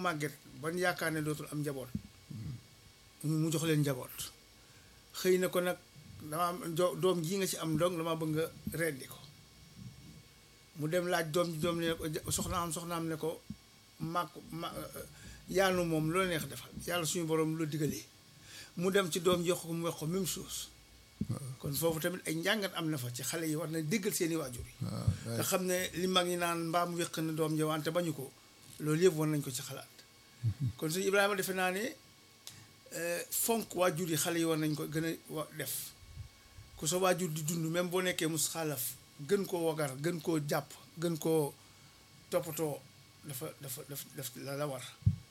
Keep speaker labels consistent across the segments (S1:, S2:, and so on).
S1: màgget ban yaakaar ne dootul am njaboot mu jox leen njaboot xëy na ko nag dama am do- doom ji nga ci am dong dama bëgg nga reddi ko mu dem laaj doom ji doom ne ko soxnaam soxnaam ne ko màgg ma yaanu moom loo neex defal yàlla suñu borom lu digalee mu dem ci doom jox ko mu wax ko même chose kon foofu tamit ay njàngat am na fa ci xale yi war na déggal seeni waajur yi nga xam ne li mag ñi naan mbaam wéq na doom ja wante bañu ko loolu yëpp war nañ ko ci xalaat kon suñu Ibrahima defe naa ne fonk waajur yi xale yi war nañ ko gën a wa def ku sa waajur di dund même boo nekkee mus xaalaf gën koo wagar gën koo jàpp gën koo toppatoo dafa dafa daf daf la la war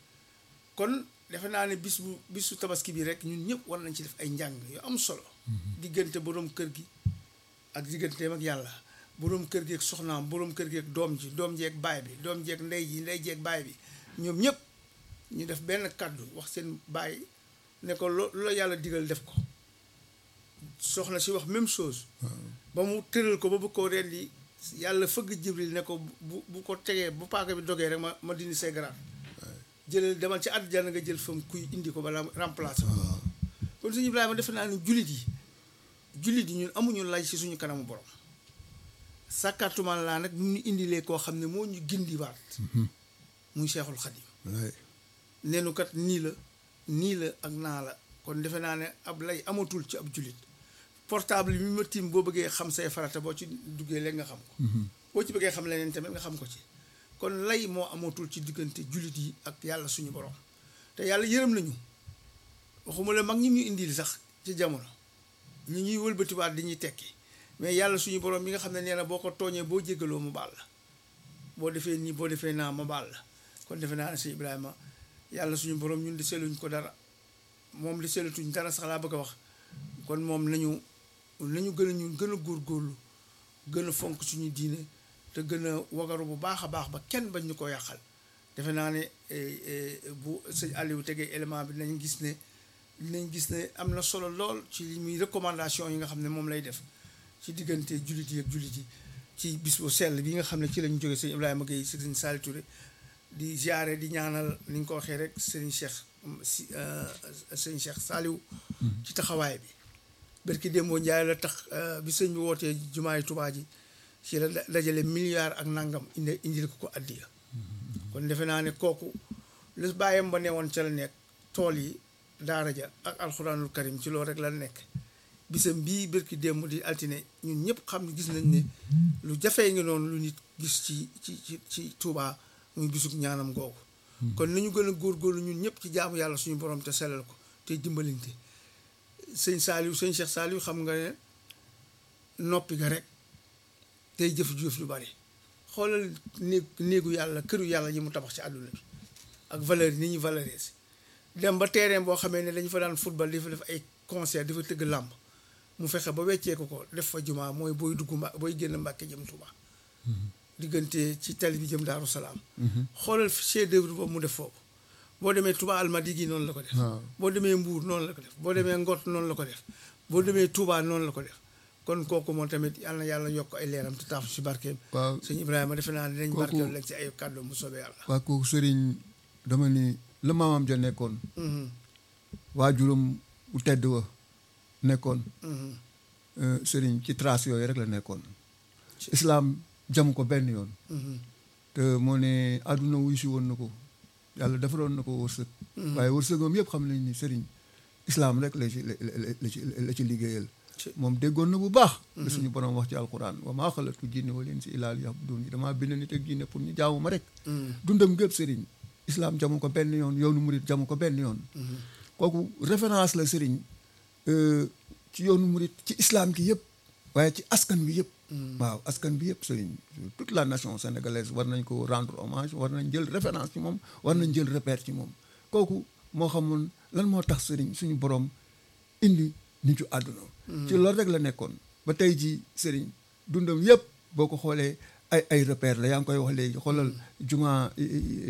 S1: kon defe naa ne bis bu bisu tabaski bi rek ñun ñëpp war nañ ci def ay njàng yu am solo diggante boroom kër gi ak digganteem ak yàlla boroom kër gi ak soxnaam boroom kër gi ak doom ji doom ji ak baay bi doom ji ak ndey ji ndey ji ak baay bi ñoom ñëpp ñu def benn kàddu wax seen baay ne ko lo lu la yàlla digal def ko soxna si wax même chose ba mu tëral ko ba bu ko rendi yàlla fëgg jibril ne ko bu bu ko tegee bu paaka bi dogee rek ma ma dindi say garaat jëlal demal ci àddina nga jël fam kuy indi ko balaa remplacer ko kon suñu Ibrahima defe naa ne jullit yi jullit yi ñun amuñu lay ci suñu kanamu borom sàkkaatuma laa nag mu ñu indilee koo xam ne moo ñu gindiwaat muy Seexul Xadim neenu kat nii la nii la ak naa la kon defe naa ne ab lay amatul ci ab jullit portable bi ma tiim boo bëggee xam say farata boo ci duggee léegi nga xam ko boo ci bëggee xam leneen tamit nga xam ko ci kon lay moo amatul ci diggante jullit yi ak yàlla suñu borom te yàlla yërëm nañu waxuma la mag ñi ñu indil sax ci jamono ñi ñuy wëlbatiwaat di ñuy tekki mais yàlla suñu borom mi nga xam ne nee na boo ko tooñee boo jéggaloo mu baal la boo defee nii boo defee naa ma baal la kon defe naa ne si Ibrahima yàlla suñu borom ñun di seluñ ko dara moom di selatuñ dara sax laa bëgg a wax kon moom nañu nañu gën a ñun gën a góorgóorlu gën a fonk suñu diine te gën a wagaru bu baax a baax ba kenn bañ ñu ko yàqal defe naa ne bu sëñ Aliou tegee élément bi nañ gis ne dinañ gis ne am na solo lool ci li muy recommandation yi nga xam ne moom lay def ci diggante jullit yi ak jullit yi ci bis bu sell bi nga xam ne ci lañ jóge sëñ Ibrahima Gueye si sëñ Saliou Touré di ziare di ñaanal ni ñu ko waxee rek sëñ Cheikh si sëñ Cheikh Saliou ci taxawaay bi barki démboo Njaay la tax bi sëñ bi wootee jumaay Tuubaa ji ci la dajale milliard ak nangam indi indil ko ko addiya kon defe naa ne kooku lu bàyyam ba newoon ca la nekk tool yi daara ja ak alxuraanul karim ci loolu rek la nekk bisam bii barki démb di altine ñun ñëpp xam ne gis nañ ne lu jafee ngi noonu lu nit gis ci ci ci ci Tuubaa muy bisug ñaanam googu kon nañu gën a góorgóorlu ñun ñëpp ci jaamu yàlla suñu borom te sellal ko te dimbalinte sëñ Saliou sëñ Cheikh Saliou xam nga ne noppi ga rek tey jëf jëf lu bari xoolal néeg néegu yàlla këru yàlla yi mu tabax ci àdduna bi ak valeur yi ni ñu valoriser dem ba terrain boo xamee ne dañu fa daan football di fa def ay concert di fa tëgg làmb mu fexe ba weccee ko ko def fa jumaa mooy booy dugg mba booy génn Mbàkke jëm Tuuba diggante ci tali bi jëm Daaru Salaam xoolal chef d'œuvre boobu mu def foofu boo demee Touba Almadi gi noonu la ko def boo demee Mbuur noonu la ko def boo demee Ngot noonu la ko def boo demee Touba noonu la ko def kon kooku moom tamit yàlla na yàlla yokk ay leeram te taaf si barkeem
S2: waaw
S1: sëñ Ibrahima defe naa ne dañ
S2: kooku-
S1: barkeel rek ci ay kàddu mu soobee yàlla
S2: waa kooku sëriñ dama ni la maamam ja nekkoon
S1: Mhm,
S2: waajuram bu tedd wa nekkoon
S1: mhm.
S2: euh, sëriñ ci trace yooyu rek la nekkoon
S1: Ci-
S2: islaam jamu ko benn yoon
S1: Mhm,
S2: te moo ne àdduna wuy si woon na ko yàlla defaroon na ko wërsëg
S1: mhm.
S2: waaye wërsëgam yëpp xam nañ ni sëriñ islaam rek la ci la la- la ci la ci liggéeyal
S1: Ci-
S2: moom déggoon na bu baax la suñu borom wax ci alquran wa maa xalatu jinne wal insa illaa liya'buduun damaa bind nit ak jinne pour ñu jaamu ma rek
S1: Mhm,
S2: dundam gépp sëriñ islaam jamu ko benn yoon yoonu murit jamu ko benn yoon
S1: mhm.
S2: kooku référence la sëriñ euh, ci yoonu murit ci islam gi yëpp waaye ci askan bi yëpp
S1: Mm.
S2: waaw askan bi yëpp sëriñ toute la nation sénégalaise war nañ ko rendre hommage war nañ jël référence ci moom war nañ jël repère ci moom kooku moo xamoon lan moo tax sëriñ suñu borom indi nitu àdduna ci loolu rek la nekkoon ba tey ji sëriñ dundam yëpp boo ko xoolee ay ay repère la yaa ngi koy wax léegi xoolal juma yi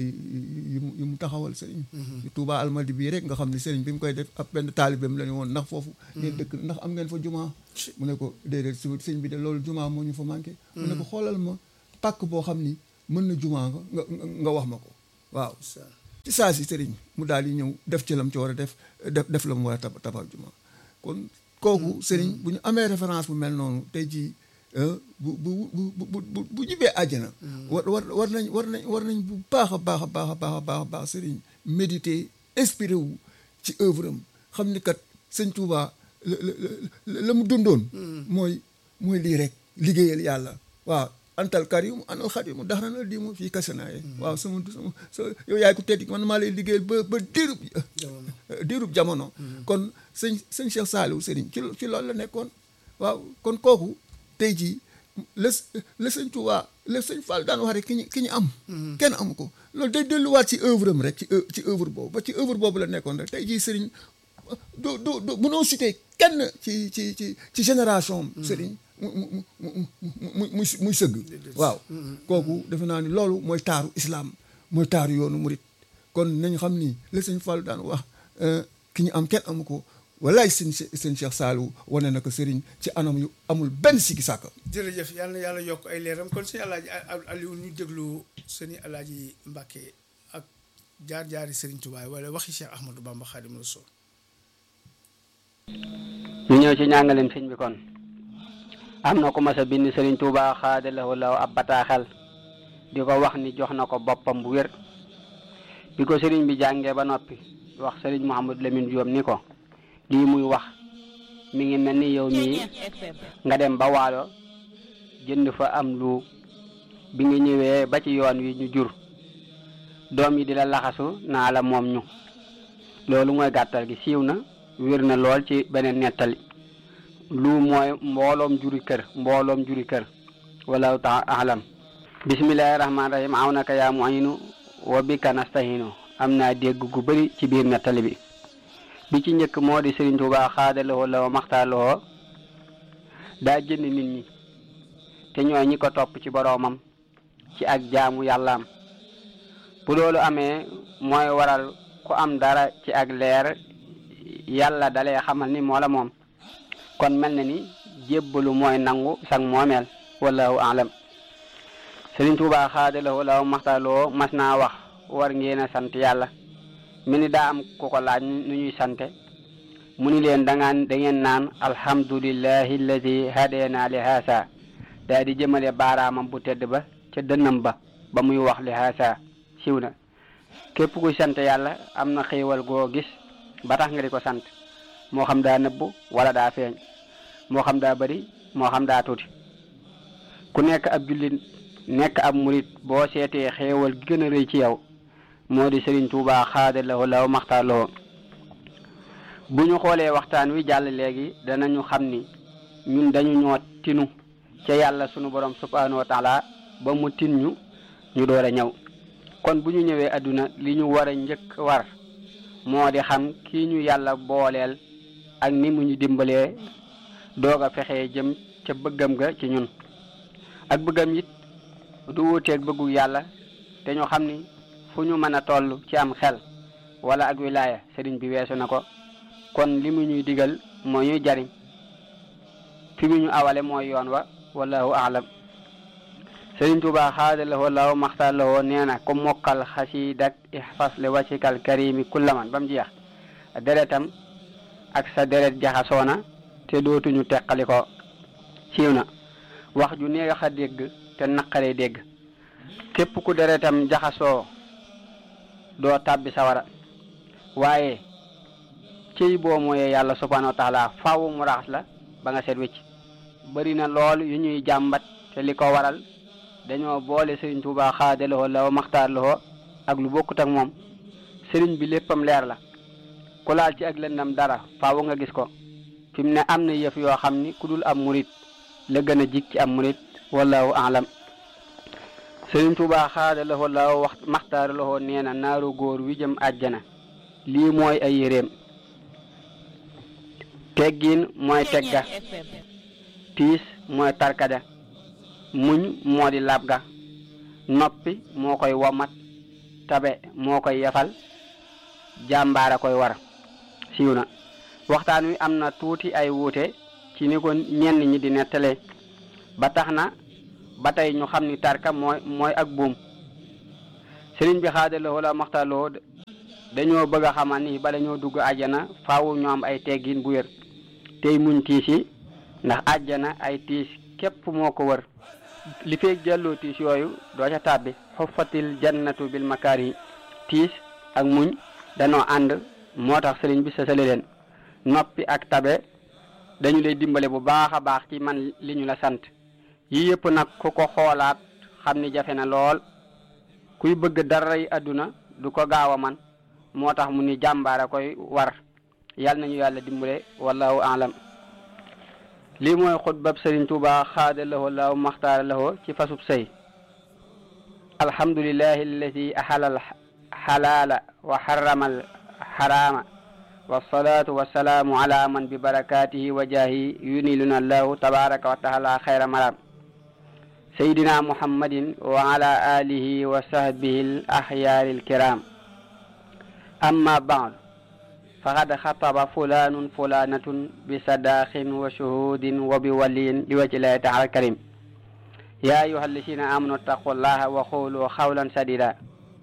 S2: yi mu yi mu taxawal sëriñ Touba Almadi bii rek nga xam ne sëriñ bi mu koy def ab benn taalibeem la ne woon ndax foofu ngeen dëkk ndax am ngeen fa juma mu ne ko déedéet su sëñ bi de loolu juma moo ñu fa manqué mu ne ko xoolal ma pàkk boo xam ni mën na juma nga nga nga wax ma ko waaw
S1: Sa-
S2: ci saa si sëriñ mu daal di ñëw def ci lam ci war a def def def la mu war a tab tabax juma kon kooku sëriñ bu ñu amee référence bu mel noonu tey jii bu bu bu bu bu bu jibee àjjana. war war war nañ war nañ war nañ bu baax a baax a baax a baax a baax a baax sëriñ méditer inspiré wu ci œuvre am xam ni kat sëñ Touba la la la mu dundoon. mooy mooy lii rek liggéeyal yàlla waaw. antal karim anal xadim dax na la di mu fii kasanaaye waaw sama sama sa yow yaay ko tedd man maa lay liggéeyal ba ba diirub diirub jamono kon sëñ sëñ Cheikh Saliou sëriñ ci ci loolu la nekkoon waaw kon kooku tey jii la la sëñ Touba la sëñ Fall daan wax rek ki ñu ki ñu am kenn amu ko loolu day delluwaat ci œuvre am rek ci ci œuvre boobu ba ci œuvre boobu la nekkoon rek tey jii sëriñ du du du mënoo cité kenn ci ci ci ci génération sëriñ mu mu mu mu muy muy sëgg waaw kooku defe naa ni loolu mooy taaru islam mooy taaru yoonu murit kon nañ xam ni la sëñ Fall daan wax ki ñu am kenn amu ko walaay sëñ sëñ Cheikh Saliou wane na ko sëriñ ci anam yu amul benn sikki sàkk
S1: jërëjëf yal na yàlla yokk ay leeram kon sëñ alaaji Aliou ñu déglu sëñ alaaji Mbàkke ak jaar-jaari sëriñ Tuubaa wala waxi Cheikh Ahmadou Bamba Xaadimu Rasuul
S3: ñu ñëw ci ñàngaleem sëñ bi kon am na ku mas a bind Sëriñ Tuubaa xaadalawoo law ab bataaxel di ko wax ni jox na ko boppam bu wér bi ko sëriñ bi jàngee ba noppi wax sëriñ Mouhamadou Lamine Diop ni ko lii muy wax mi ngi mel ni yow mii nga dem ba waalo jënd fa am lu bi nga ñëwee ba ci yoon wi ñu jur doom yi di la laxasu naa la moom ñu loolu mooy gàttal gi siiw na wér na lool ci beneen nettali lu mooy mbooloom juri kër mbooloom juri kër wallahu taala alam bismillahi rahmaani rahim aw naka yaa muinu wa bika nastahinu am naa dégg gu bëri ci biir nettali bi bi ci njëkk moo di Sëriñ Tuubaa xaadalowoo la wa maxtaalowoo daa jënd nit ñi te ñooy ñi ko topp ci boroomam ci ak jaamu yàllaam bu loolu amee mooy waral ku am dara ci ak leer yàlla dalee xamal ni moo la moom kon mel na ni jébbalu mooy nangu sang moomeel wallahu alam Sëriñ Tuubaa xaadalowoo la wa maxtaalowoo mas naa wax war ngeen a sant yàlla mi ni daa am ku ko laaj nu ñuy sante mu ni leen dangaan da ngeen naan alhamdulillahi alladi hadena li haasa daa di jëmale baaraamam bu tedd ba ca dënnam ba ba muy wax li haasa siw na képp kuy sant yàlla am na xéewal goo gis ba tax nga di ko sant moo xam daa nëbbu wala daa feeñ moo xam daa bari moo xam daa tuuti ku nekk ab jullit nekk ab murit boo seetee xéewal gi gën a rëy ci yow moo di Sëriñ Tuubaa xaadalawoo law maxtaaloo bu ñu xoolee waxtaan wi jàll léegi danañu xam ni ñun dañu ñoo tinu ca yàlla sunu borom subhanahu wa taala ba mu tin ñu ñu door a ñëw kon bu ñu ñëwee àdduna li ñu war a njëkk war moo di xam kii ñu yàlla booleel ak ni mu ñu dimbalee doog a fexee jëm ca bëggam ga ci ñun ak bëggam it du wuuteeg bëggu yàlla te ñu xam ni fu ñu mën a toll ci am xel wala ak wilaaya sëriñ bi weesu na ko kon li mu ñuy digal moo ñuy jariñ fi mu ñu awale mooy yoon wa wallahu aalam sëriñ Tuubaa xaadalawoo law maxtalawoo nee na ku mokkal xasiidak ihfas li wacikal karimi kullaman ba mu jeex deretam ak sa deret jaxasoona te dootuñu teqali ko siiw na wax ju neex a dégg te naqaree dégg képp ku deretam jaxasoo doo tàbbi sawara waaye cëy boo mooyee yàlla subhanahu wa taala faaw mu raxas la ba nga seet wécc bëri na lool yu ñuy jàmbat te li ko waral dañoo boole sëriñ Tuubaa xaadalowoo la maxtaar lowoo ak lu bokkut ak moom sëriñ bi léppam leer la ku laal ci ak lëndam dara faaw nga gis ko fi mu ne am na yëf yoo xam ni ku dul am murit la gën a jig ci am murit wallahu alam sëriñ Tuubaa xaadalowoo la wax maxtaar lowoo nee na naaru góor wi jëm àjjana lii mooy ay yéreem teggiin mooy tegga tiis mooy tarkada muñ moo di lab ga noppi moo koy womat tabe moo koy yefal jàmbaara koy war siiw na waxtaan wi am na tuuti ay wuute ci ni ko ñenn ñi di nettale ba tax na ba tey ñu xam ni tarka mooy mooy ak buum sëriñ bi xaadalowoo la maxtaloo dañoo bëgg a xamal ni bala ñoo dugg àjjana faaw ñu am ay teggin bu wér tey muñ tiis yi ndax àjjana ay tiis képp moo ko wër li feeg jàlloo tiis yooyu doo ca tàbbi xuffatil jannatu bil makaari tiis ak muñ danoo ànd moo tax sëriñ bi sësale leen noppi ak tabe dañu lay dimbale bu baax a baax ci man li ñu la sant yii yëpp nag ku ko xoolaat xam ni jafe na lool kuy bëgg dara yi àdduna du ko gaaw a man moo tax mu ni jàmbaara koy war yal nañu yàlla dimbale wallahu alam lii mooy xutbab sëriñ Tuuba xaada lahu laahu maxtaara lahu ci fasub sëy alhamdulillahi alladi axala alxalaala wa xarama alxaraama wasalaatu wasalaamu ala man bi barakatihi wa jaahi yuniluna allahu tabaraka wa taala xayra maram sayidina muhammadin wa ala alihi wa sahbihi al axyaari alkiram amma baad faqad xataba fulanun fulanatun bi sadaqin wa shuhudin wa bi waliyin li wajhi llahi taala alkarim ya ayuha alladina amanu attaqu llaha wa qulu qawlan sadida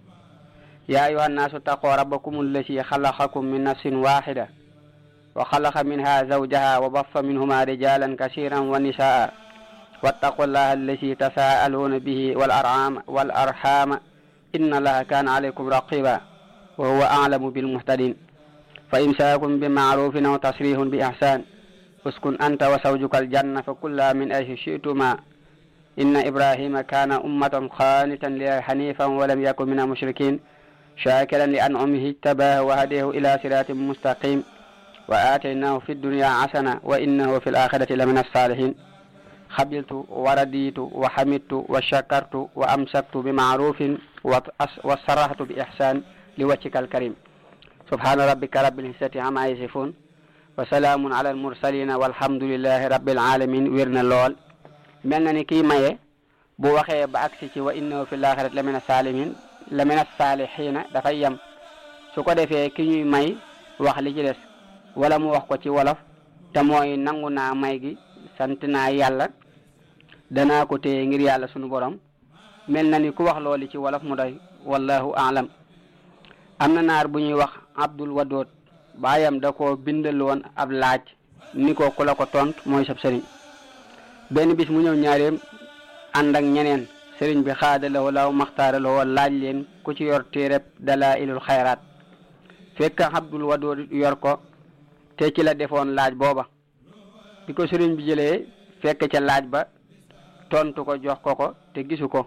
S3: يا أيها الناس اتقوا ربكم الذي خلقكم من نفس واحدة وخلق منها زوجها وبث منهما رجالا كثيرا ونساء واتقوا الله الذي تساءلون به والأرحام والأرحام إن الله كان عليكم رقيبا وهو أعلم بالمهتدين فإمساك بمعروف أو تسريح بإحسان اسكن أنت وزوجك الجنة فكلا من أي شئتما إن إبراهيم كان أمة قانتا لله حنيفا ولم يكن من المشركين شاكرا لأنعمه اجتباه وهديه إلى صراط مستقيم وآتيناه في الدنيا حسنة وإنه في الآخرة لمن الصالحين خبلت ورديت وحمدت وشكرت وأمسكت بمعروف وصرحت بإحسان لوجهك الكريم سبحان ربك رب العزة عما يصفون وسلام على المرسلين والحمد لله رب العالمين ويرنا لول ملنا ني كي مايه بو waxee ba agsi ci wa innahu fi laaxirat la min asalimin la min asalixiina dafay yem su ko defee ki ñuy may wax li ci des wala mu wax ko ci wolof te mooy nangu naa may gi sant naa yàlla danaa ko téye ngir yàlla sunu borom mel na ni ku wax loolu ci wolof mu doy wallahu alam am na naar bu ñuy wax abdul wadoot baayam da ko bindal woon ab laaj ni ko ku la ko tont mooy sab sëriñ benn bis mu ñëw ñaareem ànd ak ñeneen sëriñ bi xaadalawoo law maxtaaralawoo laaj leen ku ci yor téereb dalailul xayraat fekk abdul wadoot yor ko te ci la defoon laaj booba bi ko sëriñ bi jëlee fekk ca laaj ba tontu ko jox ko ko te gisu ko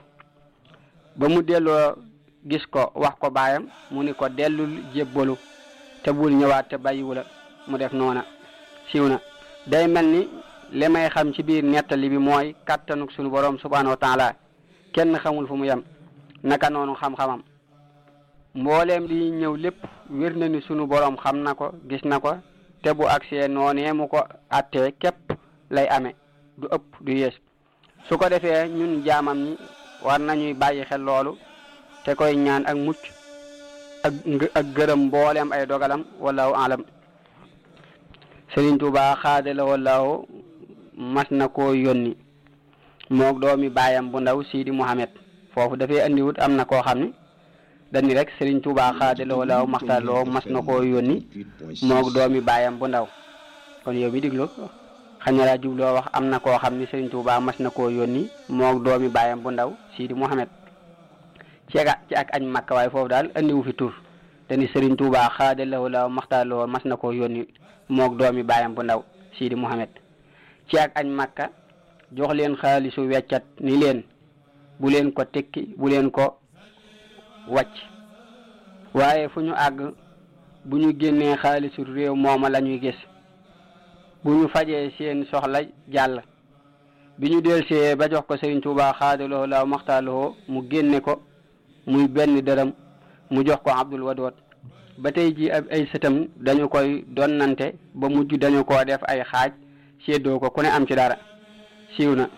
S3: ba mu delloo gis ko wax ko baayam mu ni ko dellul jébbalu te bul ñëwaat te bàyyiwu la mu def noona siiw na day mel ni li may xam ci biir nettali bi mooy kàttanuk sunu borom subhanahu wa taala kenn xamul fu mu yem naka noonu xam-xamam mbooleem li ñëw lépp wér na ni sunu borom xam na ko gis na ko te bu agsee noonee mu ko attee képp lay amee du ëpp du yées su ko defee ñun jaamam ñi war nañuy bàyyi xel loolu te koy ñaan ak mucc ak ak gërëm mbooleem ay dogalam wallahu alam Sëriñ Tuubaa xaadala wallahu mas na koo yónni moog doomi baayam bu ndaw Sidi Muhammad foofu dafay andiwut am na koo xam ne dani rek Sëriñ Tuubaa xaadala wallahu maxtarloo mas na koo yónni moog doomi baayam bu ndaw kon yow mi diglu xañ na laa jubloo wax am na koo xam ni Sëriñ Tuubaa mas na koo yónni moog doomi baayam bu ndaw Sidi Muhammad ci ak ci ak añ makka waaye foofu daal andiwu fi tur te ni Sëriñ Tuubaa xaadalawoo la maxtaarloo mas na koo yónni moog doomi baayam bu ndaw Sidi Muhammad ci ak añ makka jox leen xaalisu weccat ni leen bu leen ko tekki bu leen ko wàcc waaye fu ñu àgg bu ñu génnee xaalisu réew mooma la ñuy gis bu ñu fajee seen soxla jàll bi ñu delsee ba jox ko Sëriñ Tuubaa xaadaloo la maxtaarloo mu génne ko muy benn dërëm mu jox ko Abdul Wadoot ba tey ji ab ay sëtam dañu koy donnante ba mujj dañu ko def ay xaaj séddoo ko ku ne am ci dara siiw na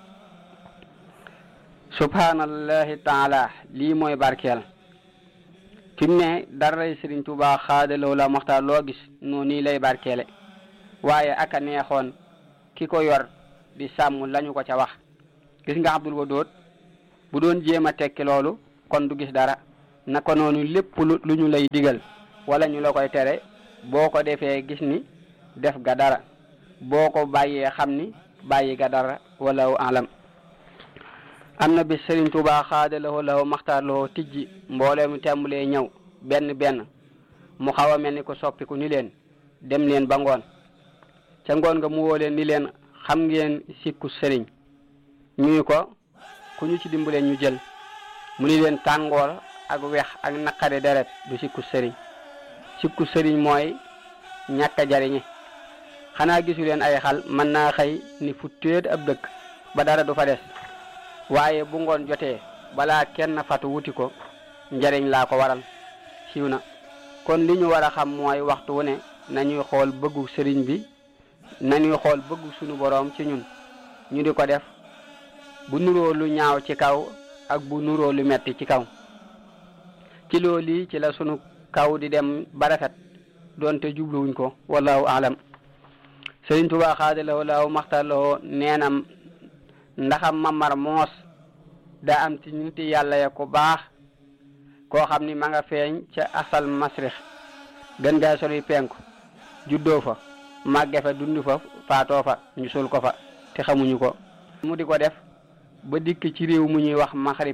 S3: subhanallahi taala lii mooy barkeel fi mu ne daray Sëriñ Tuubaa xaadaloo la maxtaar loo gis noonu nii lay barkeele waaye aka neexoon ki ko yor di sàmm lañu ko ca wax gis nga Abdul Wadoot bu doon jéem a tekki loolu kon du gis dara naka noonu lépp lu lu ñu lay digal wala ñu la koy tere boo ko defee gis ni def ga dara boo ko bàyyee xam ni bàyyi ga dara wala alam am na bis Sëriñ Tuubaa xaadalawoo lawo maxtaar lawoo tijji mboolee mu tàmbalee ñëw benn benn mu xaw a mel ni ko soppiku ni leen dem leen ba ngoon ca ngoon nga mu woo leen ni leen xam ngeen sikku sëriñ ñuy ko ku ñu ci dimbalee ñu jël mu ni leen tàngoor ak wex ak naqari deret du sikku sëriñ sikku sëriñ mooy ñàkk a jariñe xanaa gisu leen ay xal mën naa xëy ni fu téet ab dëkk ba dara du fa des waaye bu ngoon jotee balaa kenn fatu wuti ko njariñ laa ko waral siiw na kon li ñu war a xam mooy waxtu wu ne nañuy xool bëggu sëriñ bi nañuy xool bëggu sunu boroom ci ñun ñu di ko def bu nuroo lu ñaaw ci kaw ak bu nuroo lu metti ci kaw ci loolu yi ci la sunu kaw di dem ba rafet doonte jubluwuñ ko wallahu alam sëriñ Tuubaa xaadalawoo laaw maxtarlawoo neenam ndaxam mamar moos daa am ci nit yàlla ya ko baax koo xam ni ma nga feeñ ca asal masrix gën gaa sori penku juddoo fa màgge fa dund fa faatoo fa ñu sul ko fa te xamuñu ko mu di ko def ba dikk ci réew mu ñuy wax maxrib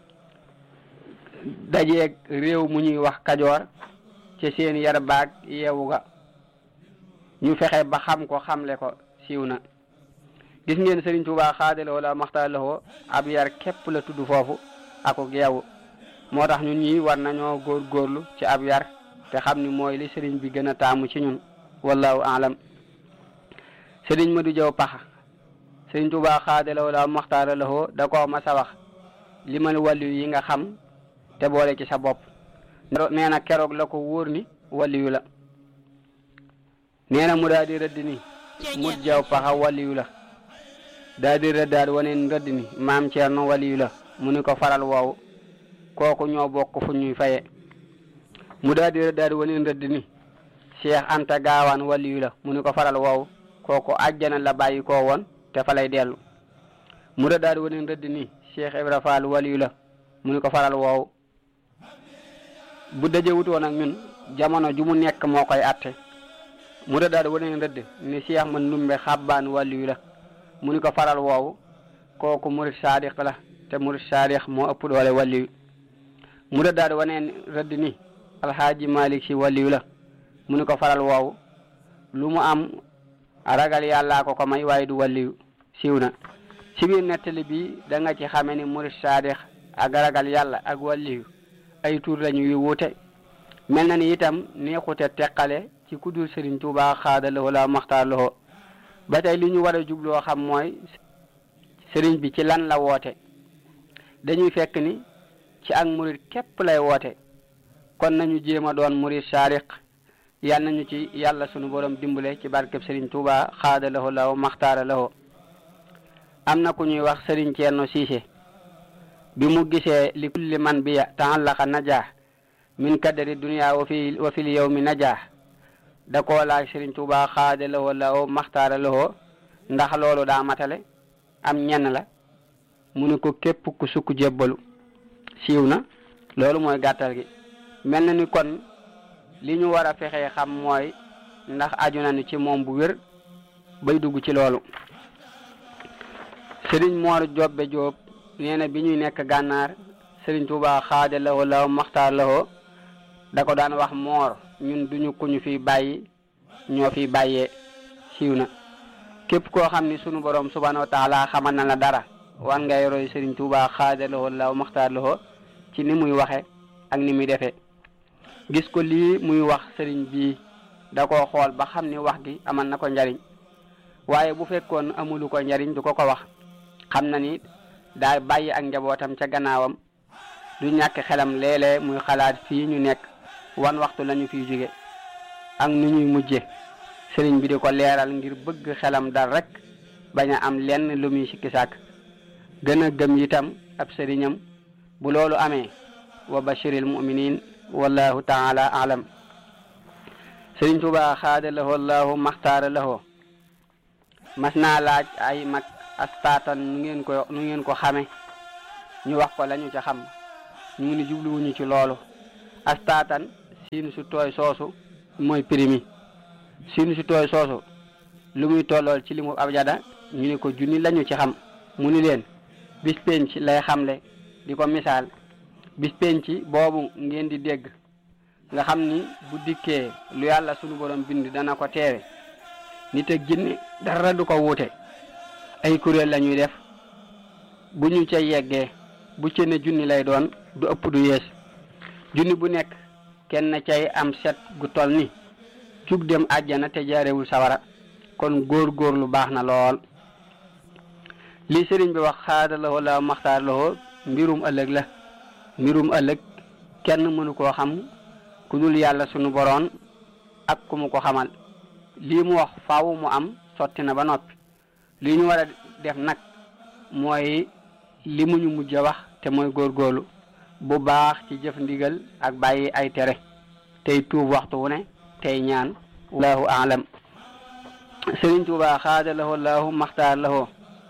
S3: dajeeg réew mu ñuy wax kajoor ci seen yar baag yeewu ga ñu fexe ba xam ko xamle ko siiw na gis ngeen Sëriñ Tuubaa xaadalawoo la maxtaarlawoo ab yar képp la tudd foofu ako yeewu moo tax ñun ñi war nañoo góor góorlu ci ab yar te xam ni mooy li sëriñ bi gën a taamu ci ñun wallahu alam sëriñ Madu Jaw Paxa sëriñ Tuubaa xaadalawoo la maxtaarlawoo da koo mas a wax limal wàllu yi nga xam te boole ci sa bopp nee na keroog la ko wóor ni waliyu la nee na mu daal di rëdd ni mut jaw paxa waliyu la daal di rëddaat waneen rëdd ni maam Ceerno waliyu la mu ni ko faral woowu kooku ñoo bokk fu ñuy faye mu daal di rëddaat waneen rëdd ni Cheikh Anta Gaawaan waliyu la mu ni ko faral woowu kooku àjjana la bàyyi koo woon te fa lay dellu mu rëddaat waneen rëdd ni Cheikh Ibra Fall waliyu la mu ni ko faral woowu bu dajewut woon ak ñun jamono ju mu nekk moo koy atte mu da daal wane rëdd ni Cheikh man numbe xabbaan wàllu la mu ni ko faral woowu kooku murid saadiq la te murid saadiq moo ëpp doole wàllu mu da daal wane rëdd ni alxaaji malik si wàllu la mu ni ko faral woowu lu mu am ragal yàllaa ko ko may waaye du wàllu siiw na si biir nettali bi da nga ci xame ni murid saadiq ak ragal yàlla ak wàllu ay tur lañu yu wuute mel na ni itam neexute teqale ci kudul Sëriñ Tuubaa xaadalawoo la maxtaar lawoo ba tey li ñu war a jubloo xam mooy sëriñ bi ci lan la woote dañuy fekk ni ci ak murit képp lay woote kon nañu jéem a doon murit saariq yal nañu ci yàlla sunu borom dimbale ci barkeb Sëriñ Tuubaa xaadalawoo la maxtaara lawoo am na ku ñuy wax Sëriñ Ceerno Siise bi mu gisee li kulli man biya taallaqa najaa min kadari dunia wa fi wa fil yawmi najaa da koo laaj Sëriñ Tuubaa xaada lawoo lawo maxtaara lawoo ndax loolu daa matale am ñenn la mu ne ko képp ku sukk jébbalu siiw na loolu mooy gàttal gi mel na ni kon li ñu war a fexee xam mooy ndax aju na ni ci moom bu wér bay dugg ci loolu Sëriñ Moor Jobbe Jóob nee na bi ñuy nekk gànnaar Sëriñ Tuubaa xaada lawoo lawo maxtaar lawoo da ko daan wax moor ñun duñu ku ñu fi bàyyi ñoo fi bàyyee siiw na képp koo xam ni sunu borom subhanahu wa taala xamal na la dara wan ngay roy Sëriñ Tuubaa xaada lawoo lawo maxtaar lawoo ci ni muy waxe ak ni muy defee gis ko lii muy wax sëriñ bii da koo xool ba xam ni wax gi amal na ko njariñ waaye bu fekkoon amulu ko njariñ du ko ko wax xam na ni daa bàyyi ak njabootam ca gannaawam du ñàkk xelam léeg-léeg muy xalaat fii ñu nekk wan waxtu lañu fiy jóge ak nu ñuy mujje sëriñ bi di ko leeral ngir bëgg xelam dal rek bañ a am lenn lu muy sikki sàkk gën a gëm itam ab sëriñam bu loolu amee wa bashiril muminin wallahu taala alam sëriñ Tuubaa xaada lahoo allahu maxtaara lahoo mas naa laaj ay mag astaatan nu ngeen ko nu ngeen ko xame ñu wax ko lañu ca xam ñu ngi ni jubluwuñu ci loolu astaatan siin su tooy soosu mooy primi siin su tooy soosu lu muy tollool ci limu abjada ñu ni ko junni lañu ci xam mu ni leen bis penc lay xamle di ko misaal bis penc boobu ngeen di dégg nga xam ni bu dikkee lu yàlla sunu borom bind dana ko teewe nit ak jinne dara du ko wuute ay kuréel la ñuy def bu ñu ca yeggee bu ci ne junni lay doon du ëpp du yees junni bu nekk kenn cay am set gu tol ni cug dem àjjana te jaarewul sawara kon góor góor lu baax na lool li sëriñ bi wax xaada la wala maxtaar la mbirum ëllëg la mbirum ëllëg kenn mënu koo xam ku dul yàlla sunu boroon ak ku mu ko xamal lii mu wax faaw mu am sotti na ba noppi li ñu war a def nag mooy li mu ñu mujj a wax te mooy góorgóorlu bu baax ci jëf ndigal ak bàyyi ay tere tey tuub waxtu wu ne tey ñaan wallahu aalam sëriñ Tuubaa xaada lahoo laahu maxtaar lahoo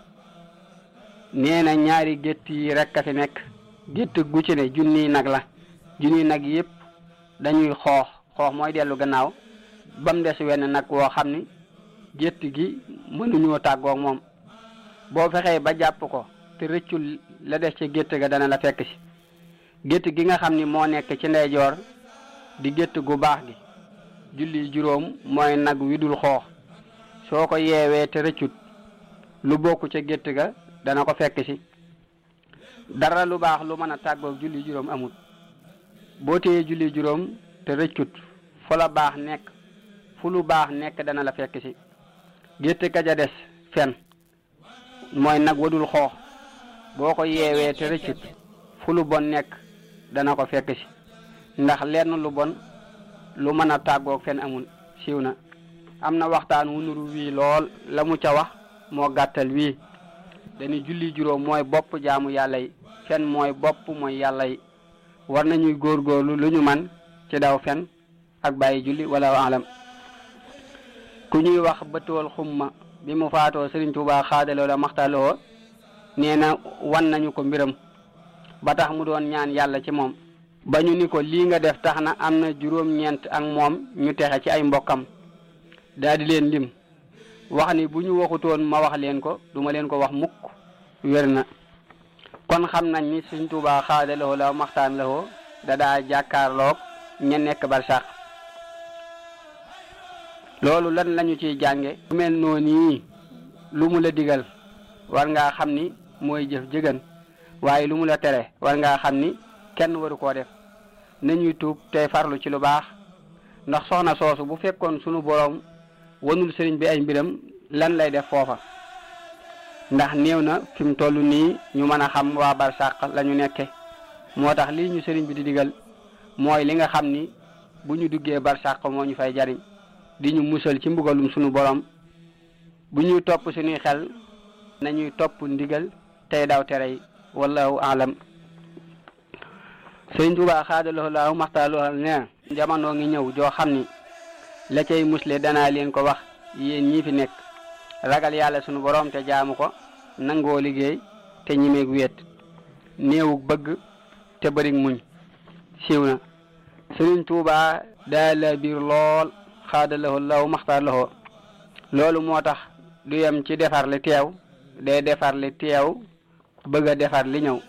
S3: nee na ñaari gétt yi rekk a fi nekk gétt gu ci ne junniy nag la junniy nag yëpp dañuy xoox xoox mooy dellu gannaaw ba mu des wenn nag woo xam ni gétt gi mënuñoo tàggoog moom boo fexee ba jàpp ko te rëccul la des ci gétt ga dana la fekk si gétt gi nga xam ni moo nekk ci ndeyjoor di gétt gu baax gi julli juróom mooy nag wi dul xoox soo ko yeewee te rëccut lu bokk ca gétt ga dana ko fekk si dara lu baax lu mën a tàggoog julli juróom amut boo téyee julli juróom te rëccut fu la baax nekk fu lu baax nekk dana la fekk si gétt ka ja des fen mooy nag wadul xoox boo ko yeewee te rëccut fu lu bon nekk dana ko fekk si ndax lenn lu bon lu mën a tàggoog fen amul siiw na am na waxtaan wu nuru wii lool la mu ca wax moo gàttal wii dañuy julli juróom mooy bopp jaamu yàlla yi fen mooy bopp mooy yàlla yi war nañuy góorgóorlu lu ñu man ci daw fen ak bàyyi julli wala alam ku ñuy wax bëtool xumma bi mu faatoo Sëriñ Tuubaa xaadaloo la maxtaloo nee na wan nañu ko mbiram ba tax mu doon ñaan yàlla ci moom ba ñu ni ko lii nga def tax na am na juróom-ñeent ak moom ñu texe ci ay mbokkam daal di leen lim wax ni bu ñu waxutoon ma wax leen ko duma leen ko wax mukk wér na kon xam nañ ni Sëriñ Tuubaa xaadaloo la maxtaan la da daa jàkkaarloog ña nekk barsàq loolu lan lañu ciy jànge lu mel noonu lu mu la digal war ngaa xam ni mooy jëf jëgën waaye lu mu la tere war ngaa xam ni kenn waru koo def nañuy tuub tey farlu ci lu baax ndax soxna soosu bu fekkoon sunu boroom wanul sëriñ bi ay mbiram lan lay def foofa ndax néew na fi mu toll nii ñu mën a xam waa barsàq la ñu nekke moo tax lii ñu sëriñ bi di digal mooy li nga xam ni bu ñu duggee barsàq moo ñu fay jariñ di ñu musal ci mbugalum sunu borom bu ñuy topp suñuy xel nañuy topp ndigal tey daw tere yi wallahu alam sëriñ Tuubaa xaadaloo laahu maxtaaloo ne jamono ngi ñëw joo xam ni la cay musle danaa leen ko wax yéen ñii fi nekk ragal yàlla sunu borom te jaamu ko nangoo liggéey te ñimeeg wéet néewug bëgg te bërig muñ siiw na sëriñ Tuubaa daa la biir lool xaadaloo law maxtaar loxo loolu moo tax du yem ci defar li teew day defar li teew bëgg a defar li ñëw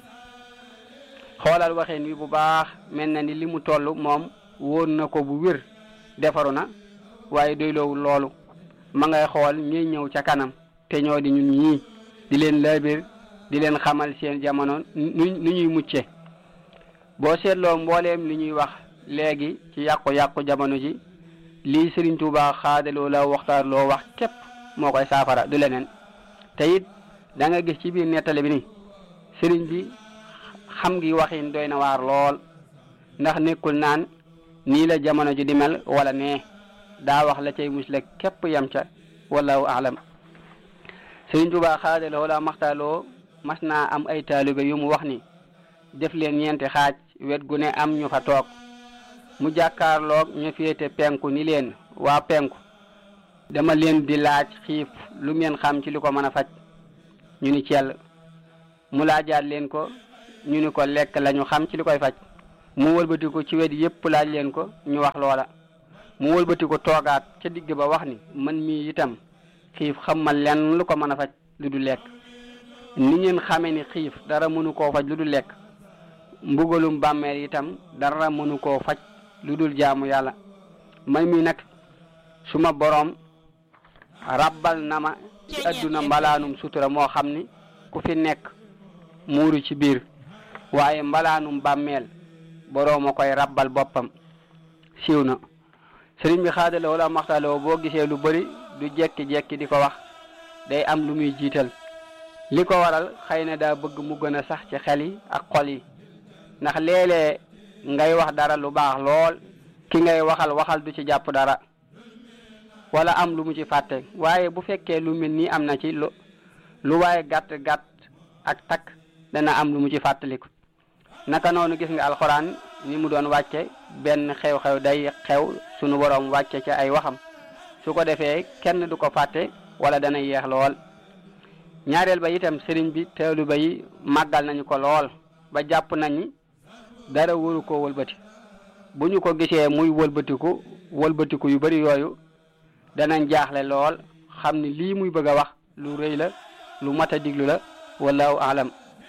S3: xoolal waxeen wi bu baax mel na ni li mu toll moom wóor na ko bu wér defaru na waaye doyloowul loolu ma ngay xool ñuy ñëw ca kanam te ñoo di ñun ñii di leen laabir di leen xamal seen jamono nu nu ñuy mucce boo seetloo mbooleem li ñuy wax léegi ci yàqu-yàqu jamono ji lii Sëriñ Tuubaa xaadaloo la waxtaan loo wax képp moo koy saafara du leneen te it da nga gis ci biir nettali bi ni sëriñ bi xam ngi waxin doy na waar lool ndax nekkul naan nii la jamono ji di mel wala nee daa wax la cay musle képp yam ca wallahu alam Sëriñ Tuubaa xaadaloo la maxtaaloo mas naa am ay taalibe yu mu wax ni def leen ñeenti xaaj wet gu ne am ñu fa toog mu jàkkaarloog ñu féete penku ni leen waa penku dama leen di laaj xiif lu ngeen xam ci li ko mën a faj ñu ni cell mu laajaat leen ko ñu ni ko lekk lañu xam ci li koy faj mu wëlbati ko ci wet yépp laaj leen ko ñu wax loola mu wëlbati ko toogaat ca digg ba wax ni man mii itam xiif xam ma lenn lu ko mën a faj lu du lekk ni ngeen xamee ni xiif dara mënu koo faj lu du lekk mbugalum bàmmeel itam dara mënu koo faj lu dul jaamu yàlla man mii nag suma boroom rabbal na ma ci adduna mbalaanum sutura moo xam ni ku fi nekk muuru ci biir waaye mbalaanum bàmmeel boroom a koy rabbal boppam siiw na sëriñ bi xaadala wala maxtaloo boo gisee lu bari du jekki-jekki di ko wax day am lu muy jiital li ko waral xëy na daa bëgg mu gën a sax ci xel yi ak xol yi ndax léeg-léeg ngay wax dara lu baax lool ki ngay waxal waxal du ci jàpp dara wala am lu mu ci fàtte waaye bu fekkee lu mel nii am na ci lu lu waaye gàtt gàtt ak takk dana am lu mu ci fàttaliku naka noonu gis nga alxuraan ni mu doon wàcce benn xew-xew day xew sunu boroom wàcce ci ay waxam su ko defee kenn du ko fàtte wala dana yeex lool ñaareel ba itam sëriñ bi teelu ba yi màggal nañu ko lool ba jàpp nañu dara waru koo wëlbati bu ñu ko gisee muy wëlbatiku wëlbatiku yu bari yooyu danañ jaaxle lool xam ni lii muy bëgg a wax lu rëy la lu mat a diglu la wallahu alam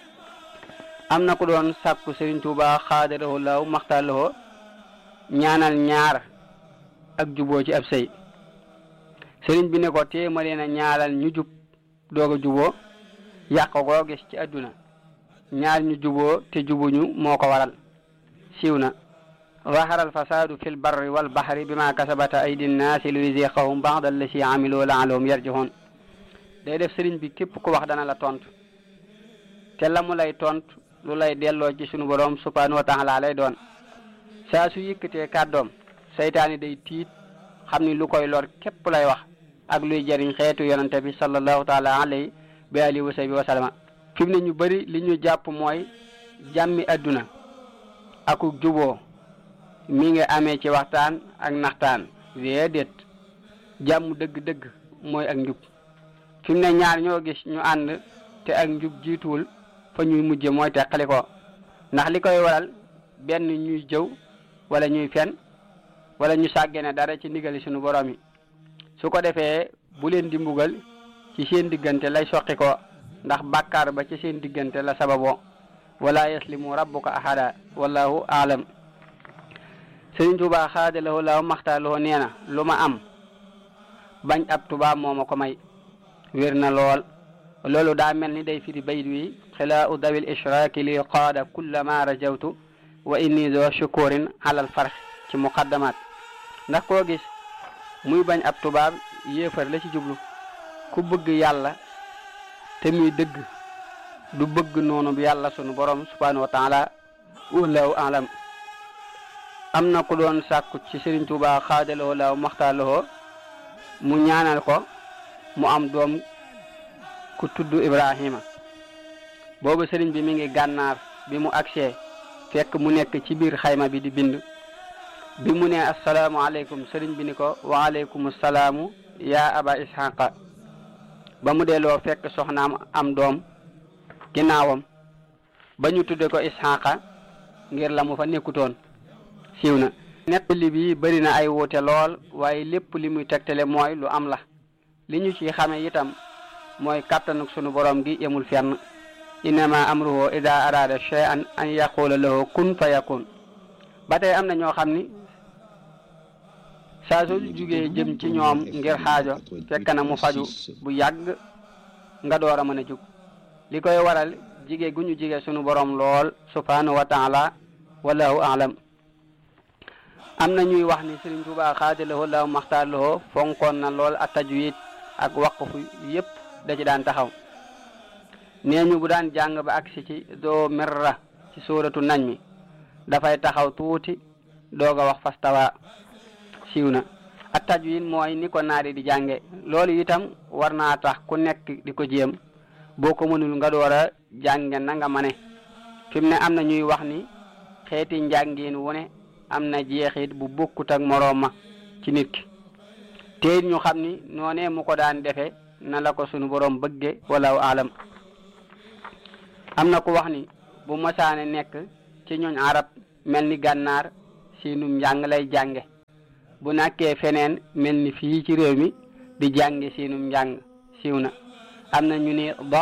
S3: am na ku doon sàkku Sëriñ Tuuba xaadarahu laaw maxtaarloo ñaanal ñaar ak juboo ci ab sëy sëriñ bi ne ko téema leen a ñaanal ñu jub doog a juboo yàq koo gis ci àdduna ñaar ñu juboo te jubuñu moo ko waral siiw na ظهر الفساد في البر والبحر بما كسبت أيدي الناس ليذيقهم بعض الذي عملوا لعلهم يرجعون day def sëriñ bi képp ku wax dana la tontu te la mu lay tontu lu lay delloo ci sunu borom subhanahu wa taala lay doon saa su yëkkatee kàddoom saytaani day tiit xam ni lu koy lor képp lay wax ak luy jëriñ xeetu yonante bi sallallahu taala alayhi bi alihi wa sahbi wa sallama fi mu ne ñu bëri li ñu jàpp mooy jàmmi adduna aku juboo mi ngi amee ci waxtaan ak naxtaan déedéet jàmm dëgg-dëgg mooy ak njub fi mu ne ñaar ñoo gis ñu ànd te ak njub jiituwul fa ñuy mujje mooy teqali ko ndax li koy waral benn ñuy jëw wala ñuy fen wala ñu sàggene dara ci ndigali sunu borom yi su ko defee bu leen di mbugal ci seen diggante lay soqi ko ndax bàkkaar ba ci seen diggante la sababoo wala yaslimu rabbuka ahada wallahu aalam sëriñ Tuubaa xaadalawoo laaw maxtaaloo nee na lu ma am bañ ab tubaab moo ma ko may wér na lool loolu daa mel ni day firi bayt wi xilaa u dawil ishraaki li qaada kulla ma rajawtu wa inni zo shukurin alal farx ci muqaddamaat ndax koo gis muy bañ ab tubaab yéefar la ci jublu ku bëgg yàlla te muy dëgg du bëgg noonu bi yàlla sunu borom subhanahu wa taala wallahu alam am na ku doon sàkku ci Sëriñ Tuubaa xaadaloo laaw maxtaaloo mu ñaanal ko mu am doom ku tudd Ibrahima boobu sëriñ bi mi ngi gànnaar bi mu agsee fekk mu nekk ci biir xayma bi di bind bi mu ne asalaamaaleykum sëriñ bi ni ko waaleykum salaamu yaa aba ishaqa ba mu delloo fekk soxnaam am doom ginnaawam ba ñu tudde ko ishaqa ngir la mu fa nekkutoon siiw na nettali bi bëri na ay wuute lool waaye lépp li muy tegtale mooy lu am la li ñu ci xame itam mooy kàttanuk sunu borom gi yemul fenn innama amruhu ida arada shay'an an yaqula lahu kun fa yakun ba tey am na ñoo xam ni saa soo jugee jëm ci ñoom ngir xaajo fekk na mu faju bu yàgg nga door a mën a jug li koy waral jige gu ñu jige sunu borom lool subhanahu wa taala wallahu alam am na ñuy wax ni Sëriñ Tuubaa xaadalawoo laaw maxtaarlawoo fonkoon na lool a tajwid ak waqfu yépp da ci daan taxaw nee ñu bu daan jàng ba agsi ci doo merra ci sóoratu nañ mi dafay taxaw tuuti doog a wax fastawa siiw na a tajwid mooy ni ko naari di jànge loolu itam war naa tax ku nekk di ko jéem boo ko mënul nga door a jànge na nga mane fi mu ne am na ñuy wax ni xeeti njàngin wu ne am na jeexit bu bokkut ak moroom ma ci nit ki te ñu xam ni noonee mu ko daan defe na la ko sunu borom bëgge wala alam am na ku wax ni bu masaane nekk ci ñooñ arab mel ni gànnaar siinum njàng lay jànge bu nàkkee feneen mel ni fii ci réew mi di jànge siinum njàng siiw na am na ñu ni do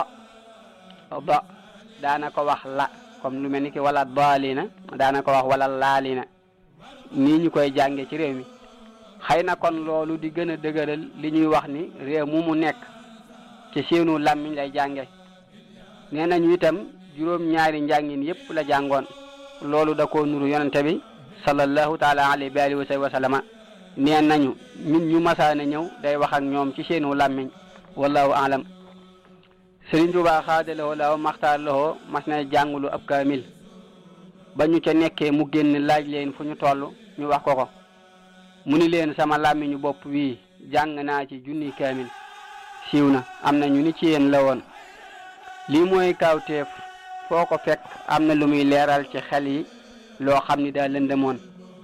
S3: do daana ko wax la comme lu mel ni ki wala daalina daana ko wax wala laalina nii ñu koy jànge ci réew mi xëy na kon loolu di gën a dëgëral li ñuy wax ni réew mu mu nekk ci seenu làmmiñ lay jànge nee nañu itam juróom-ñaari njàngin yépp la jàngoon loolu da koo nuru yonente bi sallallahu taala alayhi wa alihi wa sallama nee nañu min ñu masaana ñëw day wax ak ñoom ci seenu làmmiñ wallahu alam Sëriñ Tuubaa xaadalawoo law maxtaar lawoo mas na jàngulu ab kaamil ba ñu ca nekkee mu génn laaj leen fu ñu toll ñu wax ko ko mu ni leen sama làmmiñu bopp wii jàng naa ci junni kaamil siiw na am na ñu ni ci yéen la woon lii mooy kawteef foo ko fekk am na lu muy leeral ci xel yi loo xam ni daa lëndëmoon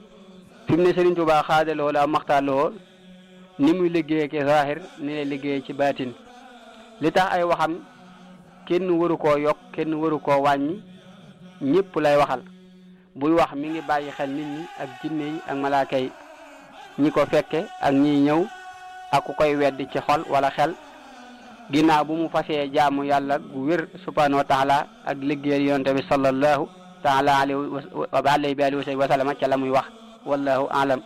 S3: fi mu ne Sëriñ Tuubaa xaadalawoo law maxtaar lawoo ni muy liggéey ci zahir ni lay liggéey ci baatin li tax ay waxam kenn waru koo yokk kenn waru koo wàññi ñëpp lay waxal buy wax mi ngi bàyyi xel nit ñi ak jinne yi ak malaaka yi ñi ko fekke ak ñiy ñëw ak ku koy weddi ci xol wala xel ginnaaw bu mu fasee jaamu yàlla gu wér subhanahu wa taala ak liggéeyal yonente bi sallallahu taala alayhi wa alihi wa sallam ca la muy wax wallahu alam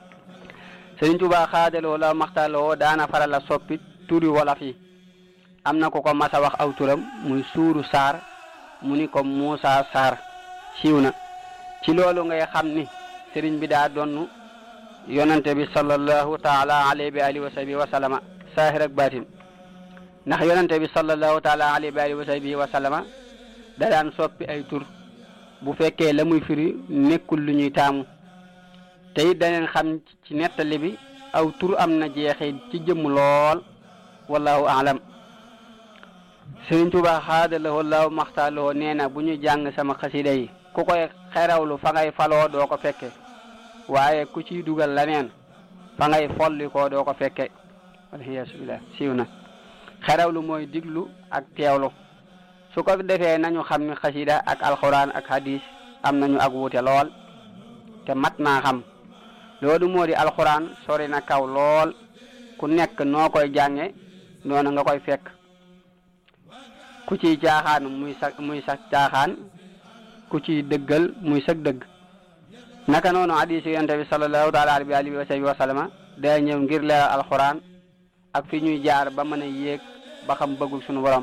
S3: Sëriñ Tuubaa xaadaloo la maxtaloo daana faral a soppi turi wolof yi am na ko ko mas a wax aw turam muy suuru saar mu ni ko Muusa Saar siiw na ci loolu ngay xam ni sëriñ bi daa donnu yonante bi sallallahu taala alayhi wa alihi wa sahbihi wa sallama saahir ak baatin ndax yonante bi sallallahu taala alayhi wa alihi wa sahbihi wa sallama da daan soppi ay tur bu fekkee la muy firi nekkul lu ñuy taamu te it daneen xam ci nettali bi aw tur am na jeexee ci jëmm lool wallahu alam Sëriñ Tuubaa xaadalawoo law maxtaaloo nee na bu ñu jàng sama xasida yi ku koy xerawlu fa ngay faloo doo ko fekke waaye ku ciy dugal leneen fa ngay folli koo doo ko fekke waliyaasu billah siiw na xerawlu mooy diglu ak teewlu su ko defee nañu xam ni xasida ak alxuraan ak hadis am nañu ak wuute lool te mat naa xam loolu moo di alxuraan sori na kaw lool ku nekk noo koy jànge noonu nga koy fekk ku ciy caaxaan muy sa muy sa caaxaan ku ciy dëggal muy sag dëgg naka noonu hadis yonent bi sallallahu taala alayhi wa alihi wa sallama day ñëw ngir leeral alxuraan ak fi ñuy jaar ba mën a yéeg ba xam bëggul suñu borom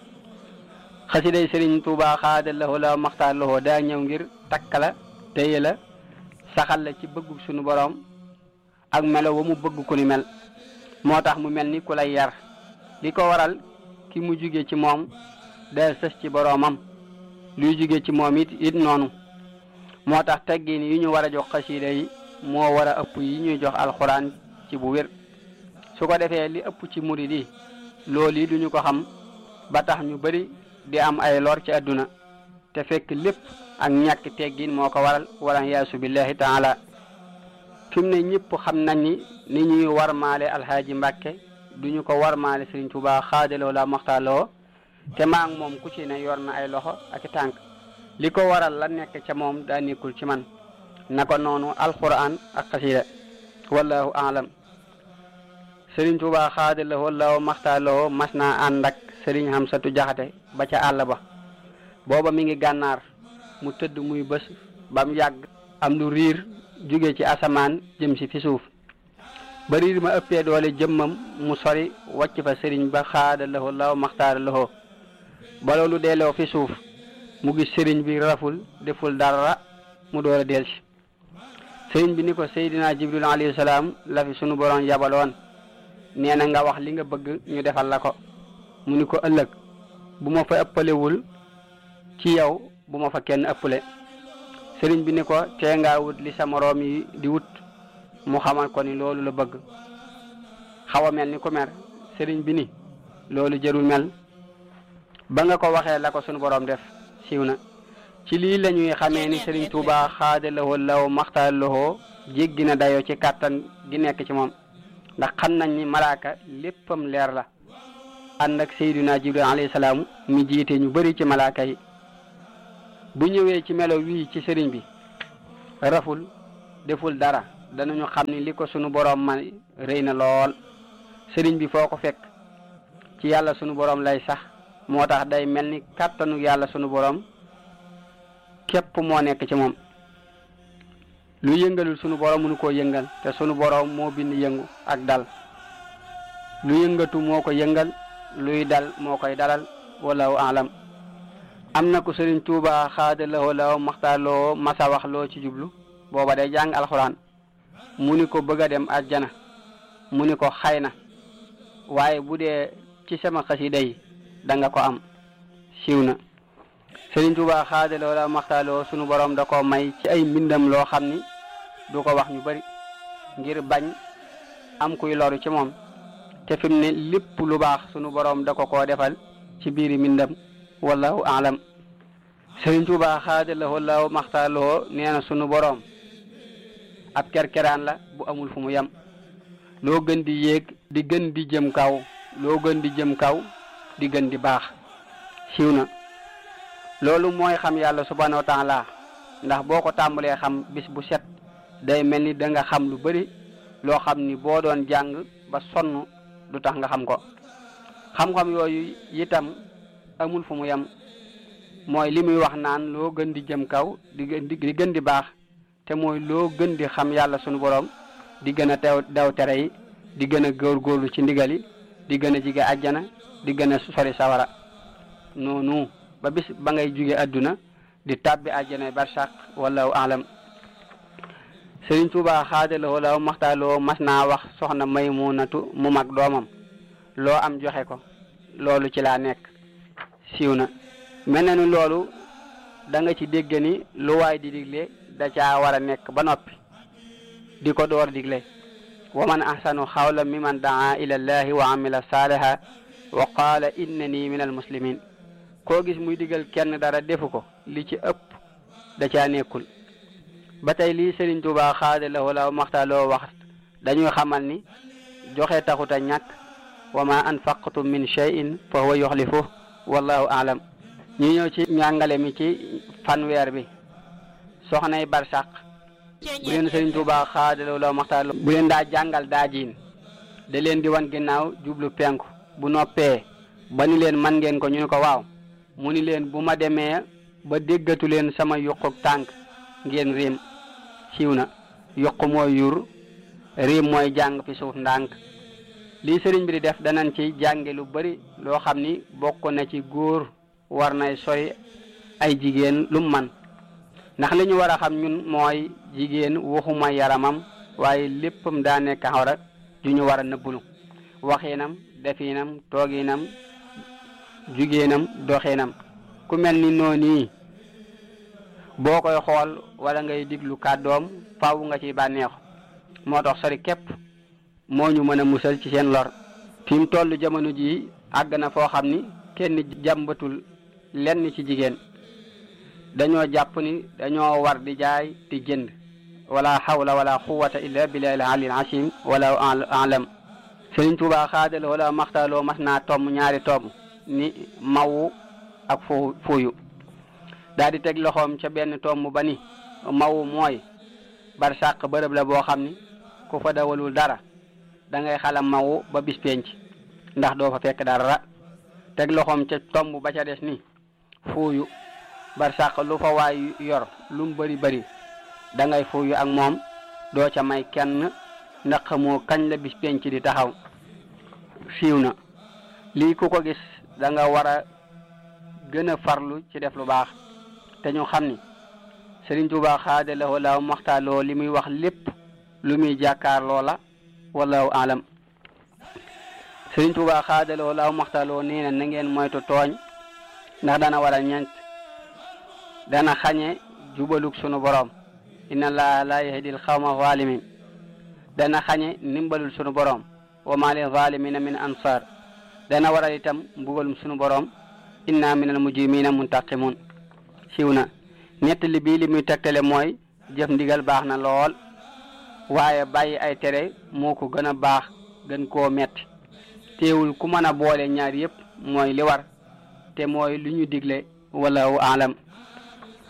S3: xasiday sëriñ Tuubaa xaada lahu la maxtaar lahu daa ñëw ngir takkala téye la saxal la ci bëggul suñu borom ak melo wa mu bëgg ku ni mel moo tax mu mel ni ku lay yar li ko waral ki mu jóge ci moom day sës ci boroomam luy jóge ci moom it it noonu moo tax teggin yi ñu war a jox xasida yi moo war a ëpp yi ñuy jox alxuraan ci bu wér su ko defee li ëpp ci murid yi loolu yi duñu ko xam ba tax ñu bari di am ay lor ci àdduna te fekk lépp ak ñàkk teggin moo ko waral wala yaasu billahi taala fi mu ne ñëpp xam nañ ni ni ñuy warmaale alxaaji mbàkke duñu ko warmaale sëriñ Tuubaa xaadaloo la maxtaaloo te maa ngi moom ku ci ne yor na ay loxo ak i tànk li ko waral la nekk ca moom daa nekkul ci man naka noonu alquran ak xasida wallahu alam sëriñ Tuubaa xaadaloo la maxtaaloo mas naa ànd ak sëriñ Xamsatu Jaxate ba ca àll ba booba mi ngi gànnaar mu tëdd muy bés ba mu yàgg am lu riir jóge ci asamaan jëm si fi suuf ba riir ma ëppee doole jëmmam mu sori wàcc fa sëriñ ba xaada lahu law maxtaara lahu ba loolu delloo fi suuf mu gis sëriñ bi raful deful dara mu door a delsi sëriñ bi ni ko Seydina Jibril alayhi salaam la fi sunu borom yabaloon nee na nga wax li nga bëgg ñu defal la ko mu ni ko ëllëg bu ma fa ëppalewul ci yow bu ma fa kenn ëppale sëriñ bi ni ko tee ngaa wut li sa moroom yi di wut mu xamal ko ni loolu la bëgg xaw a mel ni ku mer sëriñ bi ni loolu jërul mel ba nga ko waxee la ko sunu borom def siiw na ci lii la ñuy xamee ni sëriñ Tuubaa xaada lahoo law maxtaar lahoo jéggi na dayoo ci kàttan gi nekk ci moom ndax xam nañ ni malaaka léppam leer la ànd ak Seydina Jibril alayhi salaam mi jiite ñu bari ci malaaka yi bu ñëwee ci melo wii ci sëriñ bi raful deful dara danañu xam ni li ko sunu boroom man rëy na lool sëriñ bi foo ko fekk ci yàlla sunu boroom lay sax moo tax day mel ni kàttanu yàlla sunu boroom képp moo nekk ci moom lu yëngalul sunu boroom mënu koo yëngal te sunu boroom moo bind yëngu ak dal lu yëngatu moo ko yëngal luy dal moo koy dalal wallahu alam am na ku sëriñ Tuuba xaada lawoo law maxtaarloo masa wax loo ci jublu booba day jàng alxuraan mu ni ko bëgg a dem àjjana mu ni ko xay na waaye bu dee ci sama xasida yi da nga ko am siiw na sëriñ Tuuba xaada lawoo law maxtaarloo sunu borom da ko may ci ay mbindam loo xam ni du ko wax ñu bari ngir bañ am kuy loru ci moom te fi mu ne lépp lu baax sunu borom da ko koo defal ci biiri mbindam wallahu alam sëriñ Tuuba xaadalawoo law maxtaaloo nee na sunu boroom ab kerkeraan la bu amul fu mu yem loo gën di yéeg di gën di jëm kaw loo gën di jëm kaw di gën di baax siiw na loolu mooy xam yàlla subhanahu wa taala ndax boo ko tàmbalee xam bis bu set day mel ni da nga xam lu bari loo xam ni boo doon jàng ba sonn du tax nga xam ko xam-xam yooyu itam amul fu mu yem mooy li muy wax naan loo gën di jëm kaw di gën di di gën di baax te mooy loo gën di xam yàlla sunu borom di gën a teew daw tere yi di gën a góorgóorlu ci ndigal yi di gën a jige àjjana di gën a sori sawara noonu ba bis ba ngay jóge àdduna di tàbbi àjjana barsàq wallahu alam Sëriñ Tuuba xaadalawoo law maxtaaloo mas naa wax soxna Maymunatu mu mag doomam loo am joxe ko loolu ci laa nekk siiw na mel na ni loolu da nga ci dégg ni lu waay di digle da caa war a nekk ba noppi di ko door digle wa man ahsanu xawla mimman daa ila llahi wa amila saaliha wa qaala innani min al muslimin koo gis muy digal kenn dara defu ko li ci ëpp da caa nekkul ba tey lii Sëriñ Tuubaa xaada la wala maxtaaloo wax dañuy xamal ni joxe taxut a ñàkk wa ma anfaqtum min shay'in fa huwa yuxlifu wallahu alam ñu ñëw ci njàngale mi ci fanweer bi soxnay barsàq bu leen Sëriñ Tuubaa xaada la wala maxtaaloo bu leen daa jàngal daa jiin da leen di wan ginnaaw jublu penku bu noppee ba ni leen man ngeen ko ñu ni ko waaw mu ni leen bu ma demee ba déggatu leen sama yuquk tànk ngeen riim siiw na yuq mooy yur riim mooy jàng fi suuf ndànk lii sëriñ bi di def danañ ci jànge lu bari loo xam ni bokk na ci góor war nay sori ay jigéen lu man ndax li ñu war a xam ñun mooy jigéen waxuma yaramam waaye léppam daa nekk xawra ju ñu war a nëbbulu waxinam definam tooginam jugéenam doxinam ku mel ni noonu boo koy xool wala ngay diglu kàddoom faaw nga ci bànneexu moo tax sori képp moo ñu mën a musal ci seen lor fi mu toll jamono jii àgg na foo xam ni kenn jàmbatul lenn ci jigéen dañoo jàpp ni dañoo war di jaay di jënd wala hawla wala quwwata illa billahi al ali al asim wala alam Sëriñ Tuubaa xaadal wala maxtaaloo mas naa tomm ñaari tomm ni mawu ak fu fuuyu daal di teg loxoom ca benn tomb ba ni mawu mooy barsàq bërëb la boo xam ni ku fa dawalul dara da ngay xalam mawu ba bis penc ndax doo fa fekk dara teg loxoom ca tomb ba ca des ni fuuyu barsàq lu fa waay yor lu mu bëri bëri da ngay fuuyu ak moom doo ca may kenn ndax xamoo kañ la bis penc di taxaw siiw na lii ku ko gis da nga war a gën a farlu ci def lu baax te ñu xam ni Sëriñ Tuubaa xaada lahu laaw maxtaaloo li muy wax lépp lu muy jàkkaarloo la wallahu alam Sëriñ Tuubaa xaada lahu laaw maxtaaloo nee na na ngeen moytu tooñ ndax dana waral ñeent dana xañe jubalug sunu borom inna laa la yahdil xawma zalimin dana xañe ndimbalul sunu borom wa ma li zalimina min ansar dana waral itam mbugalum sunu borom inna min al mujrimina muntaqimun siiw na nettali bii li muy tegtale mooy jëf ndigal baax na lool waaye bàyyi ay tere moo ko gën a baax gën koo metti teewul ku mën a boole ñaar yëpp mooy li war te mooy lu ñu digle wallahu alam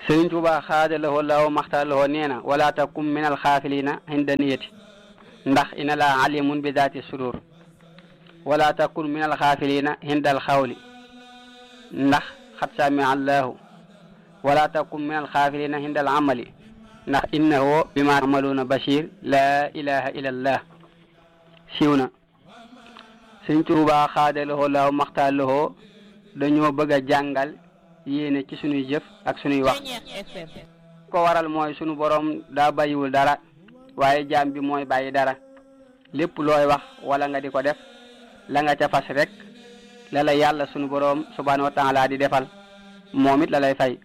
S3: Sëriñ Tuubaa xaada lahoo law maxtaar lahoo nee na wala takum min al xaafilina inda niyati ndax ina la alimun bi daati sudur wala takun min al xaafilina inda al xawli ndax xat sami allahu wala takun min al xaafilina inda al amali ndax innahu bima amaluuna bashir la ilaha illa allah siiw na Sëriñ Tuubaa xaada lahoo law maxtaar lahoo dañoo bëgg a jàngal yéene ci sunuy jëf ak sunuy wax ko waral mooy sunu borom daa bàyyiwul dara waaye jaam bi mooy bàyyi dara lépp looy wax wala nga di ko def la nga ca fas rek la la yàlla sunu borom subhanahu wa taala di defal moom it la lay fay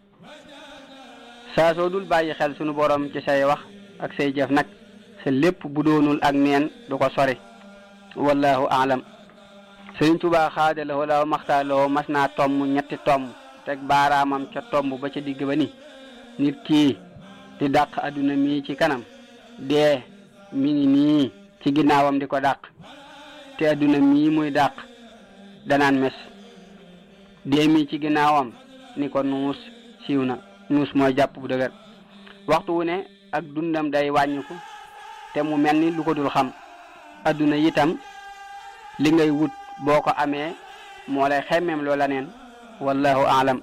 S3: saa soo dul bàyyi xel sunu borom ci say wax ak say jëf nag sa lépp bu doonul ak neen du ko sori wallahu aalam Sëriñ Tuubaa xaada la wala maxtaar la mas naa tomm ñetti tomm teg baaraamam ca tomb ba ca digg ba ni nit kii di dàq adduna mii ci kanam dee mi ngi nii ci ginnaawam di ko dàq te adduna mii muy dàq danaan mes dee mii ci ginnaawam ni ko nuus siiw na nuus mooy jàpp bu dëgër waxtu wu ne ak dundam day wàññiku te mu mel ni lu ko dul xam adduna itam li ngay wut boo ko amee moo lay xemmeem loola neen wallahu aalam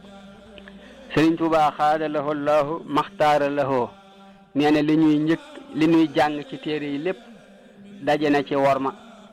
S3: Sëriñ Tuubaa xaada lahu llahu maxtaara lahoo nee na li ñuy njëkk li ñuy jàng ci téere yi lépp daje na ci worma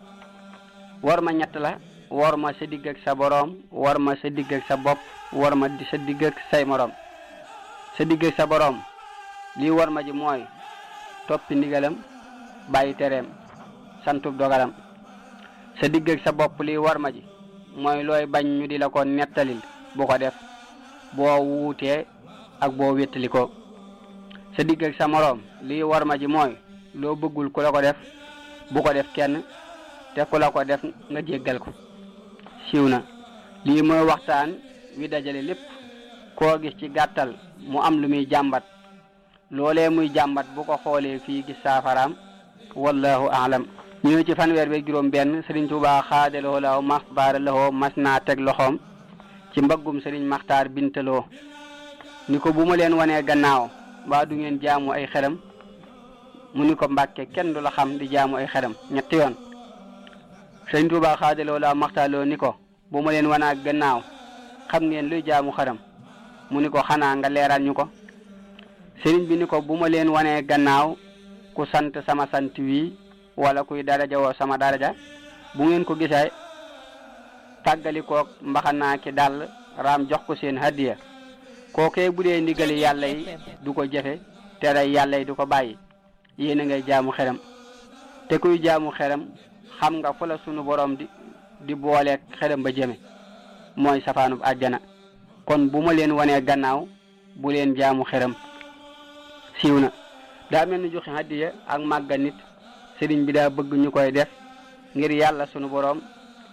S3: worma ñett la worma sa digg ak sa boroom worma sa digg ak sa bopp worma di sa digg ak say moroom sa digg ak sa boroom lii worma ji mooy toppi ndigalam bàyyi tereem santub dogalam sa digg ak sa bopp lii worma ji mooy looy bañ ñu di la ko nettalil bu ko def boo wuutee ak boo wéttali ko sa digg ak sa moroom lii war ma ji mooy loo bëggul ku la ko def bu ko def kenn te ku la ko def nga jéggal ko siiw na lii mooy waxtaan wi dajale lépp koo gis ci gàttal mu am lu muy jàmbat loolee muy jàmbat bu ko xoolee fii gis saafaraam wallahu aalam ñëw ci fanweer bi juróom benn Sëriñ Tuubaa xaadaloo law mas baara lawoo mas naa teg loxoom ci mbaggum Sëriñ Maxtaar Bintaloo ni ko bu ma leen wanee gannaaw mbaa du ngeen jaamu ay xeram mu ni ko mbàkke kenn du la xam di jaamu ay xeram ñetti yoon Sëriñ Tuubaa xaadaloo law maxtaarloo ni ko bu ma leen wanaa gannaaw xam ngeen luy jaamu xeram mu ni ko xanaa nga leeral ñu ko sëriñ bi ni ko bu ma leen wanee gannaaw ku sant sama sant wii wala kuy daraja woo sama daraja bu ngeen ko gisee tàggalikook mbaxanaa ki dàll raam jox ko seen hadiya kookee bu dee ndigali yàlla yi du ko jëfe tere yàlla yi du ko bàyyi yéen a ngay jaamu xeram te kuy jaamu xeram xam nga fu la sunu borom di di booleeg xeram ba jëme mooy safaanub àjjana kon bu ma leen wanee gannaaw bu leen jaamu xeram siiw na daa mel ni joxe hadiya ak màgga nit sëriñ bi daa bëgg ñu koy def ngir yàlla sunu boroom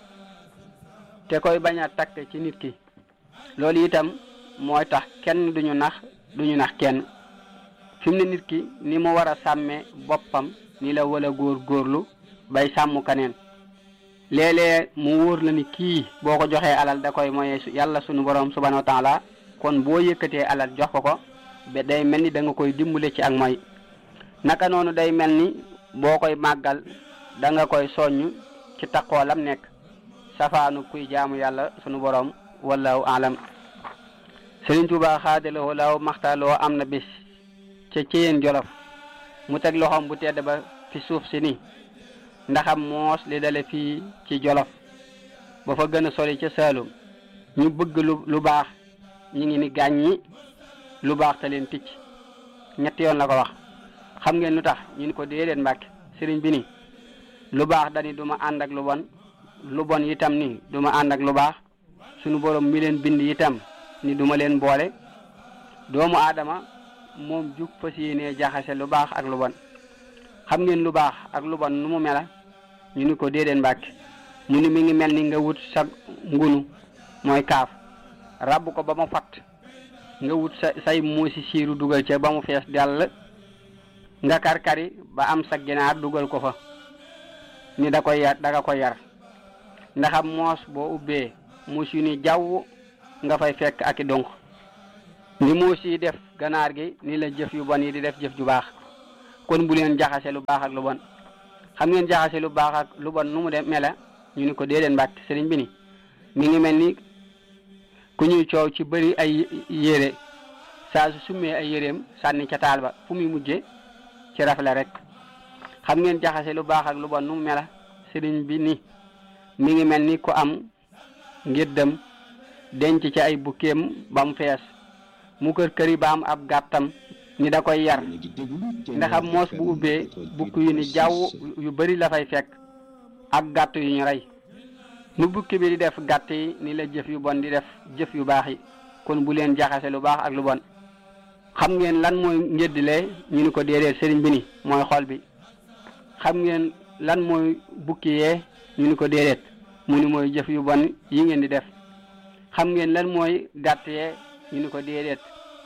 S3: te koy bañ a takk ci nit ki loolu itam mooy tax kenn duñu nax duñu nax kenn fi mu ne nit ki ni mu war a sàmmee boppam ni la wala góor góorlu bay sàmm kaneen léeg-léeg mu wóor la ni kii boo ko joxee alal da koy moye yàlla sunu boroom subhanahu wa taala kon boo yëkkatee alal jox ko ko ba day mel ni da nga koy dimbale ci ak mooy naka noonu day mel ni boo koy màggal da nga koy soññ ci taqoolam nekk safaanu kuy jaamu yàlla sunu borom wallahu alam Sëriñ Tuubaa xaadaloo law maxtaaloo am na bis ca ceyeen jolof mu teg loxoom bu tedd ba fi suuf si ni ndaxam moos li dale fii ci jolof ba fa gën a sori ca saalum ñu bëgg lu lu baax ñi ngi ni gàññi lu baax te leen ticc ñetti yoon la ko wax xam ngeen lu tax ñu ni ko déedéet mbàkke sëriñ bi ni lu baax dani du ma ànd ak lu bon lu bon itam ni du ma ànd ak lu baax sunu borom mi leen bind itam ni du ma leen boole doomu aadama moom jug fas yéenee jaxase lu baax ak lu bon xam ngeen lu baax ak lu bon nu mu mela ñu ni ko déedéet mbàkke mu ni mi ngi mel ni nga wut sa ngunu mooy kaaf rabb ko ba mu fatt nga wut sa say muusi siiru dugal ca ba mu fees dell nga karkari ba am sa ginaar dugal ko fa ni da koy yar da nga koy yar ndaxam moos boo ubbee muus yu ni jaww nga fay fekk ak i donc ni muus yi def ganaar gi ni la jëf yu bon yi di def jëf ju baax kon bu leen jaxase lu baax ak lu bon xam ngeen jaxase lu baax ak lu bon nu mu dem mela ñu ni ko déedéet mbàkk sëriñ bi ni mi ngi mel ni ku ñuy coow ci bëri ay yére saa su summee ay yéreem sànni ca taal ba fu muy mujje ci rafle rek xam ngeen jaxase lu baax ak lu bon nu mu mela sëriñ bi ni mi ngi mel ni ku am ngir dem denc ci ay bukkeem ba mu fees mu kër këri ba am ab gàttam ni da koy yar ndaxam moos bu ubbee bukk yu ni jaww yu bari la fay fekk ak gàtt yu ñu rey nu bukki bi di def gàtt yi ni la jëf yu bon di def jëf yu baax yi kon bu leen jaxase lu baax ak lu bon xam ngeen lan mooy ngéddile ñu ni ko déedéet sëriñ bi ni mooy xol bi xam ngeen lan mooy bukki yee ñu ni ko déedéet mu ni mooy jëf yu bon yi ngeen di def xam ngeen lan mooy gàtt yee ñu ni ko déedéet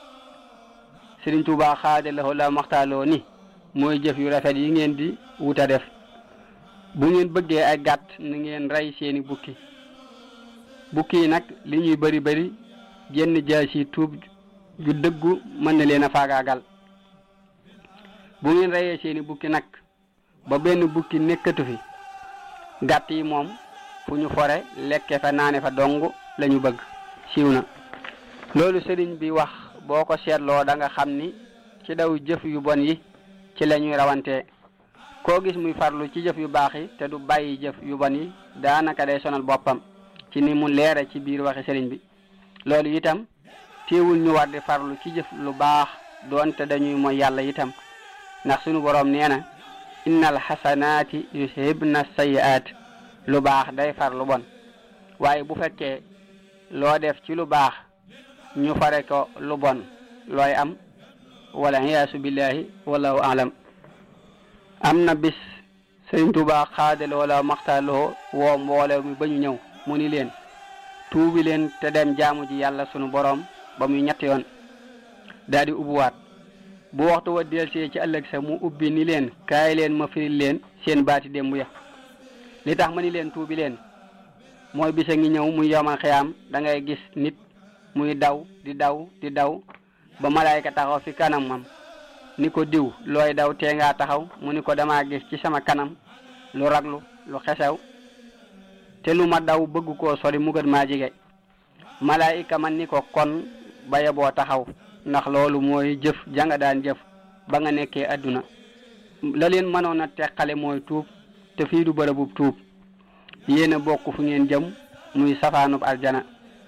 S3: Sëriñ Tuubaa xaade la la maxtaaloo ni mooy jëf yu rafet yi ngeen di wuta def bu ngeen bëggee ay gàtt na ngeen rey seeni bukki bukki yi nag li ñuy bari bari génn jaasi tuub ju dëggu mën na leen a faagaagal bu ngeen reyee seeni bukki nag ba benn bukki nekkatu fi gàtt yi moom fu ñu fore lekke fa naane fa dong lañu bëgg siiw na loolu sëriñ bi wax boo ko seetloo da nga xam ni ci daw jëf yu bon yi ci la ñuy rawantee koo gis muy farlu ci jëf yu baax yi te du bàyyi jëf yu bon yi daanaka day sonal boppam ci ni mu leere ci biir waxi sëriñ bi loolu itam téewul ñu war di farlu ci jëf lu baax doonte dañuy mooy yàlla itam ndax sunu boroom nee na innal xasanaati yushibna sayiaat lu baax day far lu bon waaye bu fekkee loo def ci lu baax ñu fare ko lu bon looy am wala iyaasu billahi wallahu alam am na bis sëriñ Tuubaa xaadal wala maxtaaloo woo mbooloo mi ba ñu ñëw mu ni leen tuubi leen te dem jaamu ji yàlla sunu boroom ba muy ñetti yoon daal di ubbiwaat bu waxtu wa delsee ci ëllëg sa mu ubbi ni leen kaay leen ma firil leen seen baati démb ya li tax ma ni leen tuubi leen mooy bisa ngi ñëw muy yomal xiyaam da ngay gis nit muy daw di daw di daw ba malaayka taxaw fi kanamam ni ko diw looy daw tee ngaa taxaw mu ni ko dama gis ci sama kanam lu raglu lu xesew te lu ma daw bëgg koo sori mu gën maa jige malaayika man ni ko kon baye boo taxaw ndax loolu mooy jëf janga daan jëf ba nga nekkee adduna la leen mënoon a teqale mooy tuub te fii du bërëbub tuub yéen a bokk fu ngeen jëm muy safaanub aljana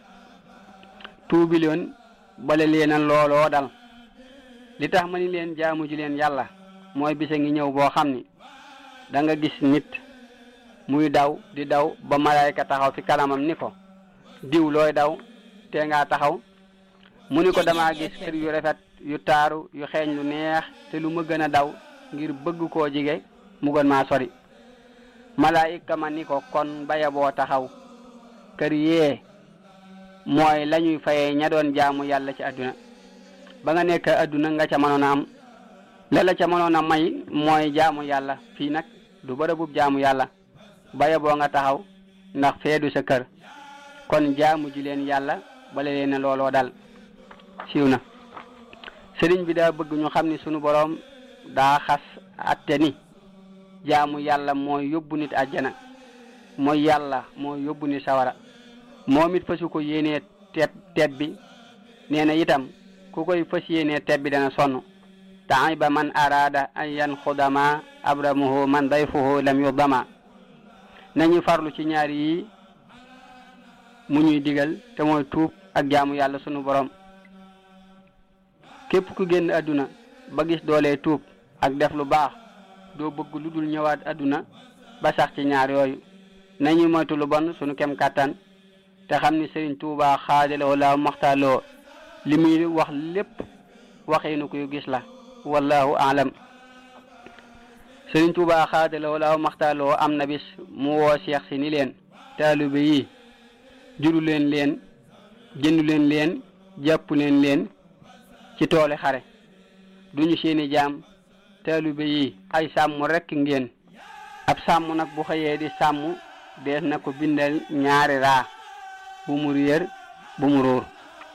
S3: tuubi leen bale leen a looloo dal li tax ma ni leen jaamu ji leen yàlla mooy bisa ngi ñëw boo xam ni da nga gis nit muy daw di daw ba malaayka taxaw fi kanamam ni ko diw looy daw te ngaa taxaw mu ni ko dama gis kër yu rafet yu taaru yu xeeñ lu neex te lu ma gën a daw ngir bëgg koo jige mu gën maa sori malaayika ma ni ko kon baya boo taxaw kër yee mooy la ñuy fayee ña doon jaamu yàlla ci àdduna ba nga nekk àdduna nga ca mënoon a am la la ca mënoon a may mooy jaamu yàlla fii nag du bërëbub jaamu yàlla baya boo nga taxaw ndax feedu sa kër kon jaamu ji leen yàlla bale leen ne looloo dal siiw na sëriñ bi daa bëgg ñu xam ni sunu boroom daa xas atte ni jaamu yàlla mooy yóbbu nit àjjana mooy yàlla mooy yóbbu nit sawara moom it fasu ko yéenee teet teet bi nee na itam ku koy fas yéenee teet bi dana sonn taiba man araada an yanxudama abramuhu man dayfuhu lam yudama nañu farlu ci ñaar yi mu ñuy digal te mooy tuub ak jaamu yàlla sunu borom képp ku génn àdduna ba gis doolee tuub ak def lu baax doo bëgg lu dul ñëwaat àdduna ba sax ci ñaar yooyu nañu moytu lu bon sunu kem kàttan te xam ni Sëriñ Tuubaa xaadaloo la maxtaaloo li muy wax lépp waxeenu kuy gis la wallahu alam Sëriñ Tuubaa xaadaloo la maxtaaloo am na bis mu woo seex si ni leen taalibe yi juru leen leen jëndu leen leen jàpp leen leen ci tooli xare duñu seeni jaam taalibe yi ay sàmm rekk ngeen ab sàmm nag bu xëyee di sàmm dees na ko bindal ñaari raa bu mu réer bu mu róor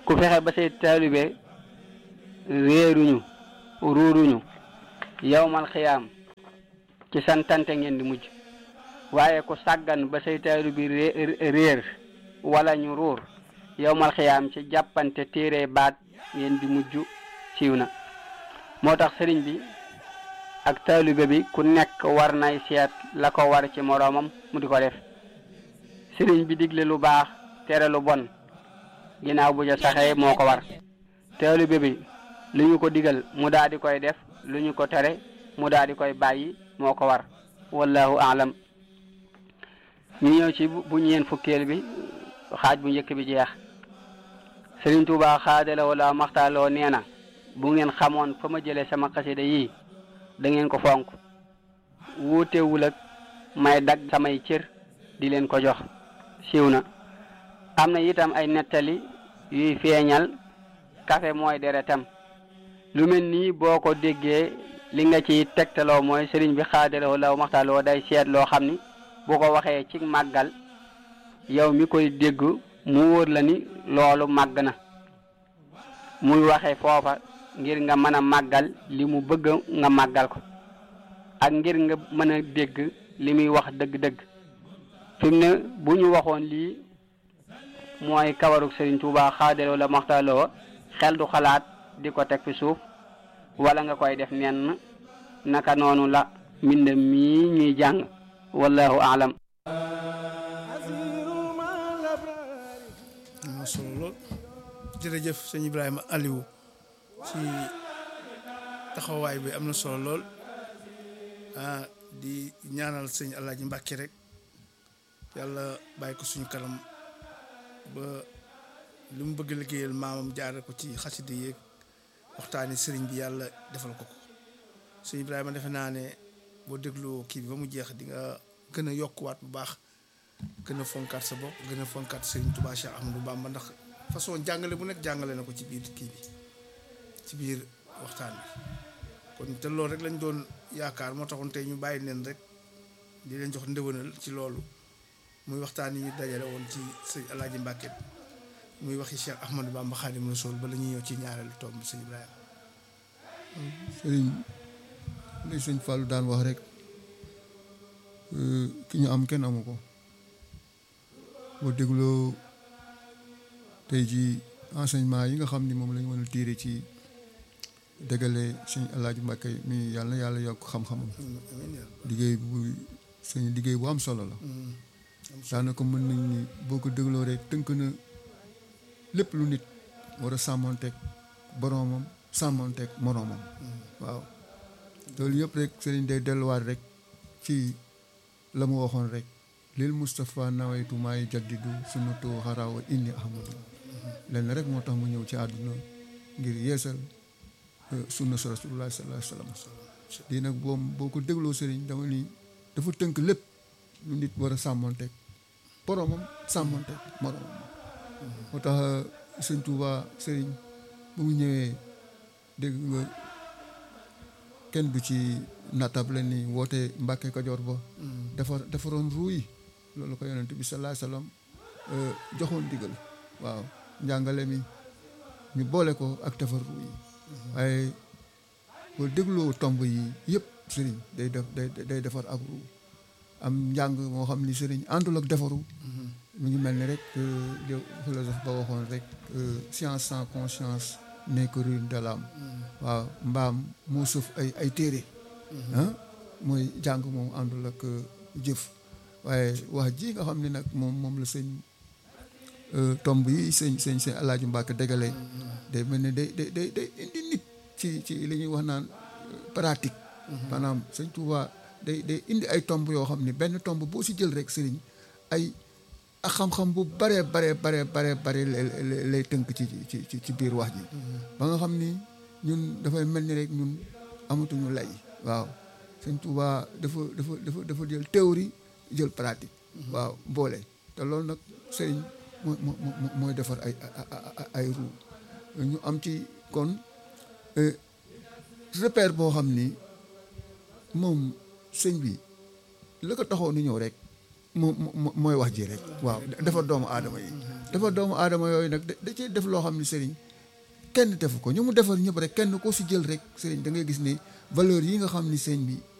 S3: ku fexe ba say taalibe réeruñu ruuruñu yowmal xiyaam ci santante ngeen di mujj waaye ku sàggan ba say taalibe réer wala ñu ruur yowmal xiyaam ci jàppante téere baat ngeen di mujj siiw na moo tax sëriñ bi ak taalibe bi ku nekk war nay seet la ko war ci moroomam mu di ko def sëriñ bi digle lu baax tere lu bon ginnaaw bu ja saxee moo ko war taalibe bi lu ñu ko digal mu daal di koy def lu ñu ko tere mu daal di koy bàyyi moo ko war wallahu alam ñu ñëw ci bu ñeen fukkeel bi xaaj bu njëkk bi jeex Sëriñ Tuubaa xaadala wala maxtaaloo nee na bu ngeen xamoon fa ma jëlee sama xasida yii da ngeen ko fonk wuutewul ak may dagg samay cër di leen ko jox siiw na am na itam ay nettali yuy feeñal kafe mooy deretam lu mel nii boo ko déggee li nga ci tegtaloo mooy sëriñ bi xaadala wala maxtaaloo day seet loo xam ni bu ko waxee ci màggal yow mi koy dégg mu wóor la ni loolu màgg na muy waxe foofa ngir nga mën a màggal li mu bëgg nga màggal ko ak ngir nga mën a dégg li muy wax dëgg-dëgg fi mu ne bu ñu waxoon lii mooy kawaruk Sëriñ Tuubaa xaadaloo la maxtaloo xel du xalaat di ko teg fi suuf wala nga koy def nenn naka noonu la mbind mii ñuy jàng wallahu alam
S1: am na solo lool jërëjëf sëñ Ibrahima Aliou ci taxawaay bi am na solo lool ah di ñaanal sëñ Alaaji Mbàkke rek yàlla bàyyi ko suñu kanam ba li mu bëgg liggéeyal maamam jaare ko ci xasida yeeg waxtaani sëriñ bi yàlla defal ko ko sëñ Ibrahima defe naa ne boo dégloo kii bi ba mu jeex di nga gën a yokkuwaat bu baax gën a fonkaat sa bopp gën a fonkaat Serigne Touba Cheikh Ahmadou Bamba ndax façon jàngale bu nekk jàngale na ko ci biir kii bi ci biir waxtaan bi kon te loolu rek lañ doon yaakaar moo taxoon tey ñu bàyyi leen rek di leen jox ndëwënal ci loolu muy waxtaan yi ñu dajale woon ci sëñ Alaaji Mbàkke muy waxi Cheikh Ahmadou Bamba Xaadimu Rasuul ba la ñuy ñëw ci ñaareelu tomb bi sëñ Ibrahima
S2: sëriñ li sëñ Fallou daan wax rek ki ñu am kenn amu ko boo dégloo tey ji enseignement yi nga xam ni moom la ñu mën a tiire ci dëggale sëñ Alaaji Mbàkke mi yàlla na yàlla yokk xam-xamam liggéey bu sëñ liggéey bu am solo la daanaka mën nañ ni boo ko dégloo rek tënk na lépp lu nit war a sàmmonteeg boroomam sàmmonteeg moroomam waaw loolu yëpp rek sëriñ day delluwaat rek ci la mu waxoon rek lil Moustapha nawaytu maay jaddidu sunnatu xarawa inni ahmadu lenn rek moo tax mu ñëw ci àdduna ngir yeesal sunna sa rasulullah sallallahu alayhi wa sallam lii nag boom boo ko dégloo sëriñ dama ni dafa tënk lépp lu nit war a sàmmonteeg boroomam sàmmonteeg moroomam moo tax sëñ Tuuba sëriñ bu mu ñëwee dégg nga kenn du ci natable ni woote Mbàkke Kajoor ba defar defaroon ruu yi loolu ko yonent bi sallallahu alayhi wasallam joxoon digal waaw njàngale mi ñu boole ko ak defar ruu yi waaye boo dégloo tomb yi yëpp sëriñ day def day day defar ab ruu am njàng moo xam ni sëriñ àndul ak defaru mu ngi mel ni rek li philosophe ba waxoon rek science sans conscience n'est que ruine de l'âme waaw mbaam moo sëf ay ay téere ah mooy jàng moom àndul ak jëf waaye wax ji nga xam ne nag moom moom la sëñ tomb yi sëñ sëñ sëñ Alaaji Mbàkke dégale day mel ne day day day day indi nit ci ci li ñuy wax naan pratique maanaam sëñ Tuubaa day day indi ay tomb yoo xam ne benn tomb boo si jël rek sëriñ ay ak xam-xam bu bare bare bare bare bare lay tënk ci ci ci ci biir wax ji ba nga xam ni ñun dafay mel ni rek ñun amatuñu lay waaw sëñ Tuubaa dafa dafa dafa dafa jël théorie jël pratique waaw boole te loolu nag sëriñ mooy mooy defar ay ay ruu ñu am ci kon repère boo xam ni moom sëñ bi la ko taxoon ni ñëw rek moom mooy wax ji rek waaw defar doomu aadama yi dafa doomu aadama yooyu nag da cee def loo xam ne sëriñ kenn defu ko ñu mu defar ñëpp rek kenn ko si jël rek sëriñ da ngay gis ni valeur yi nga xam ni sëriñ bi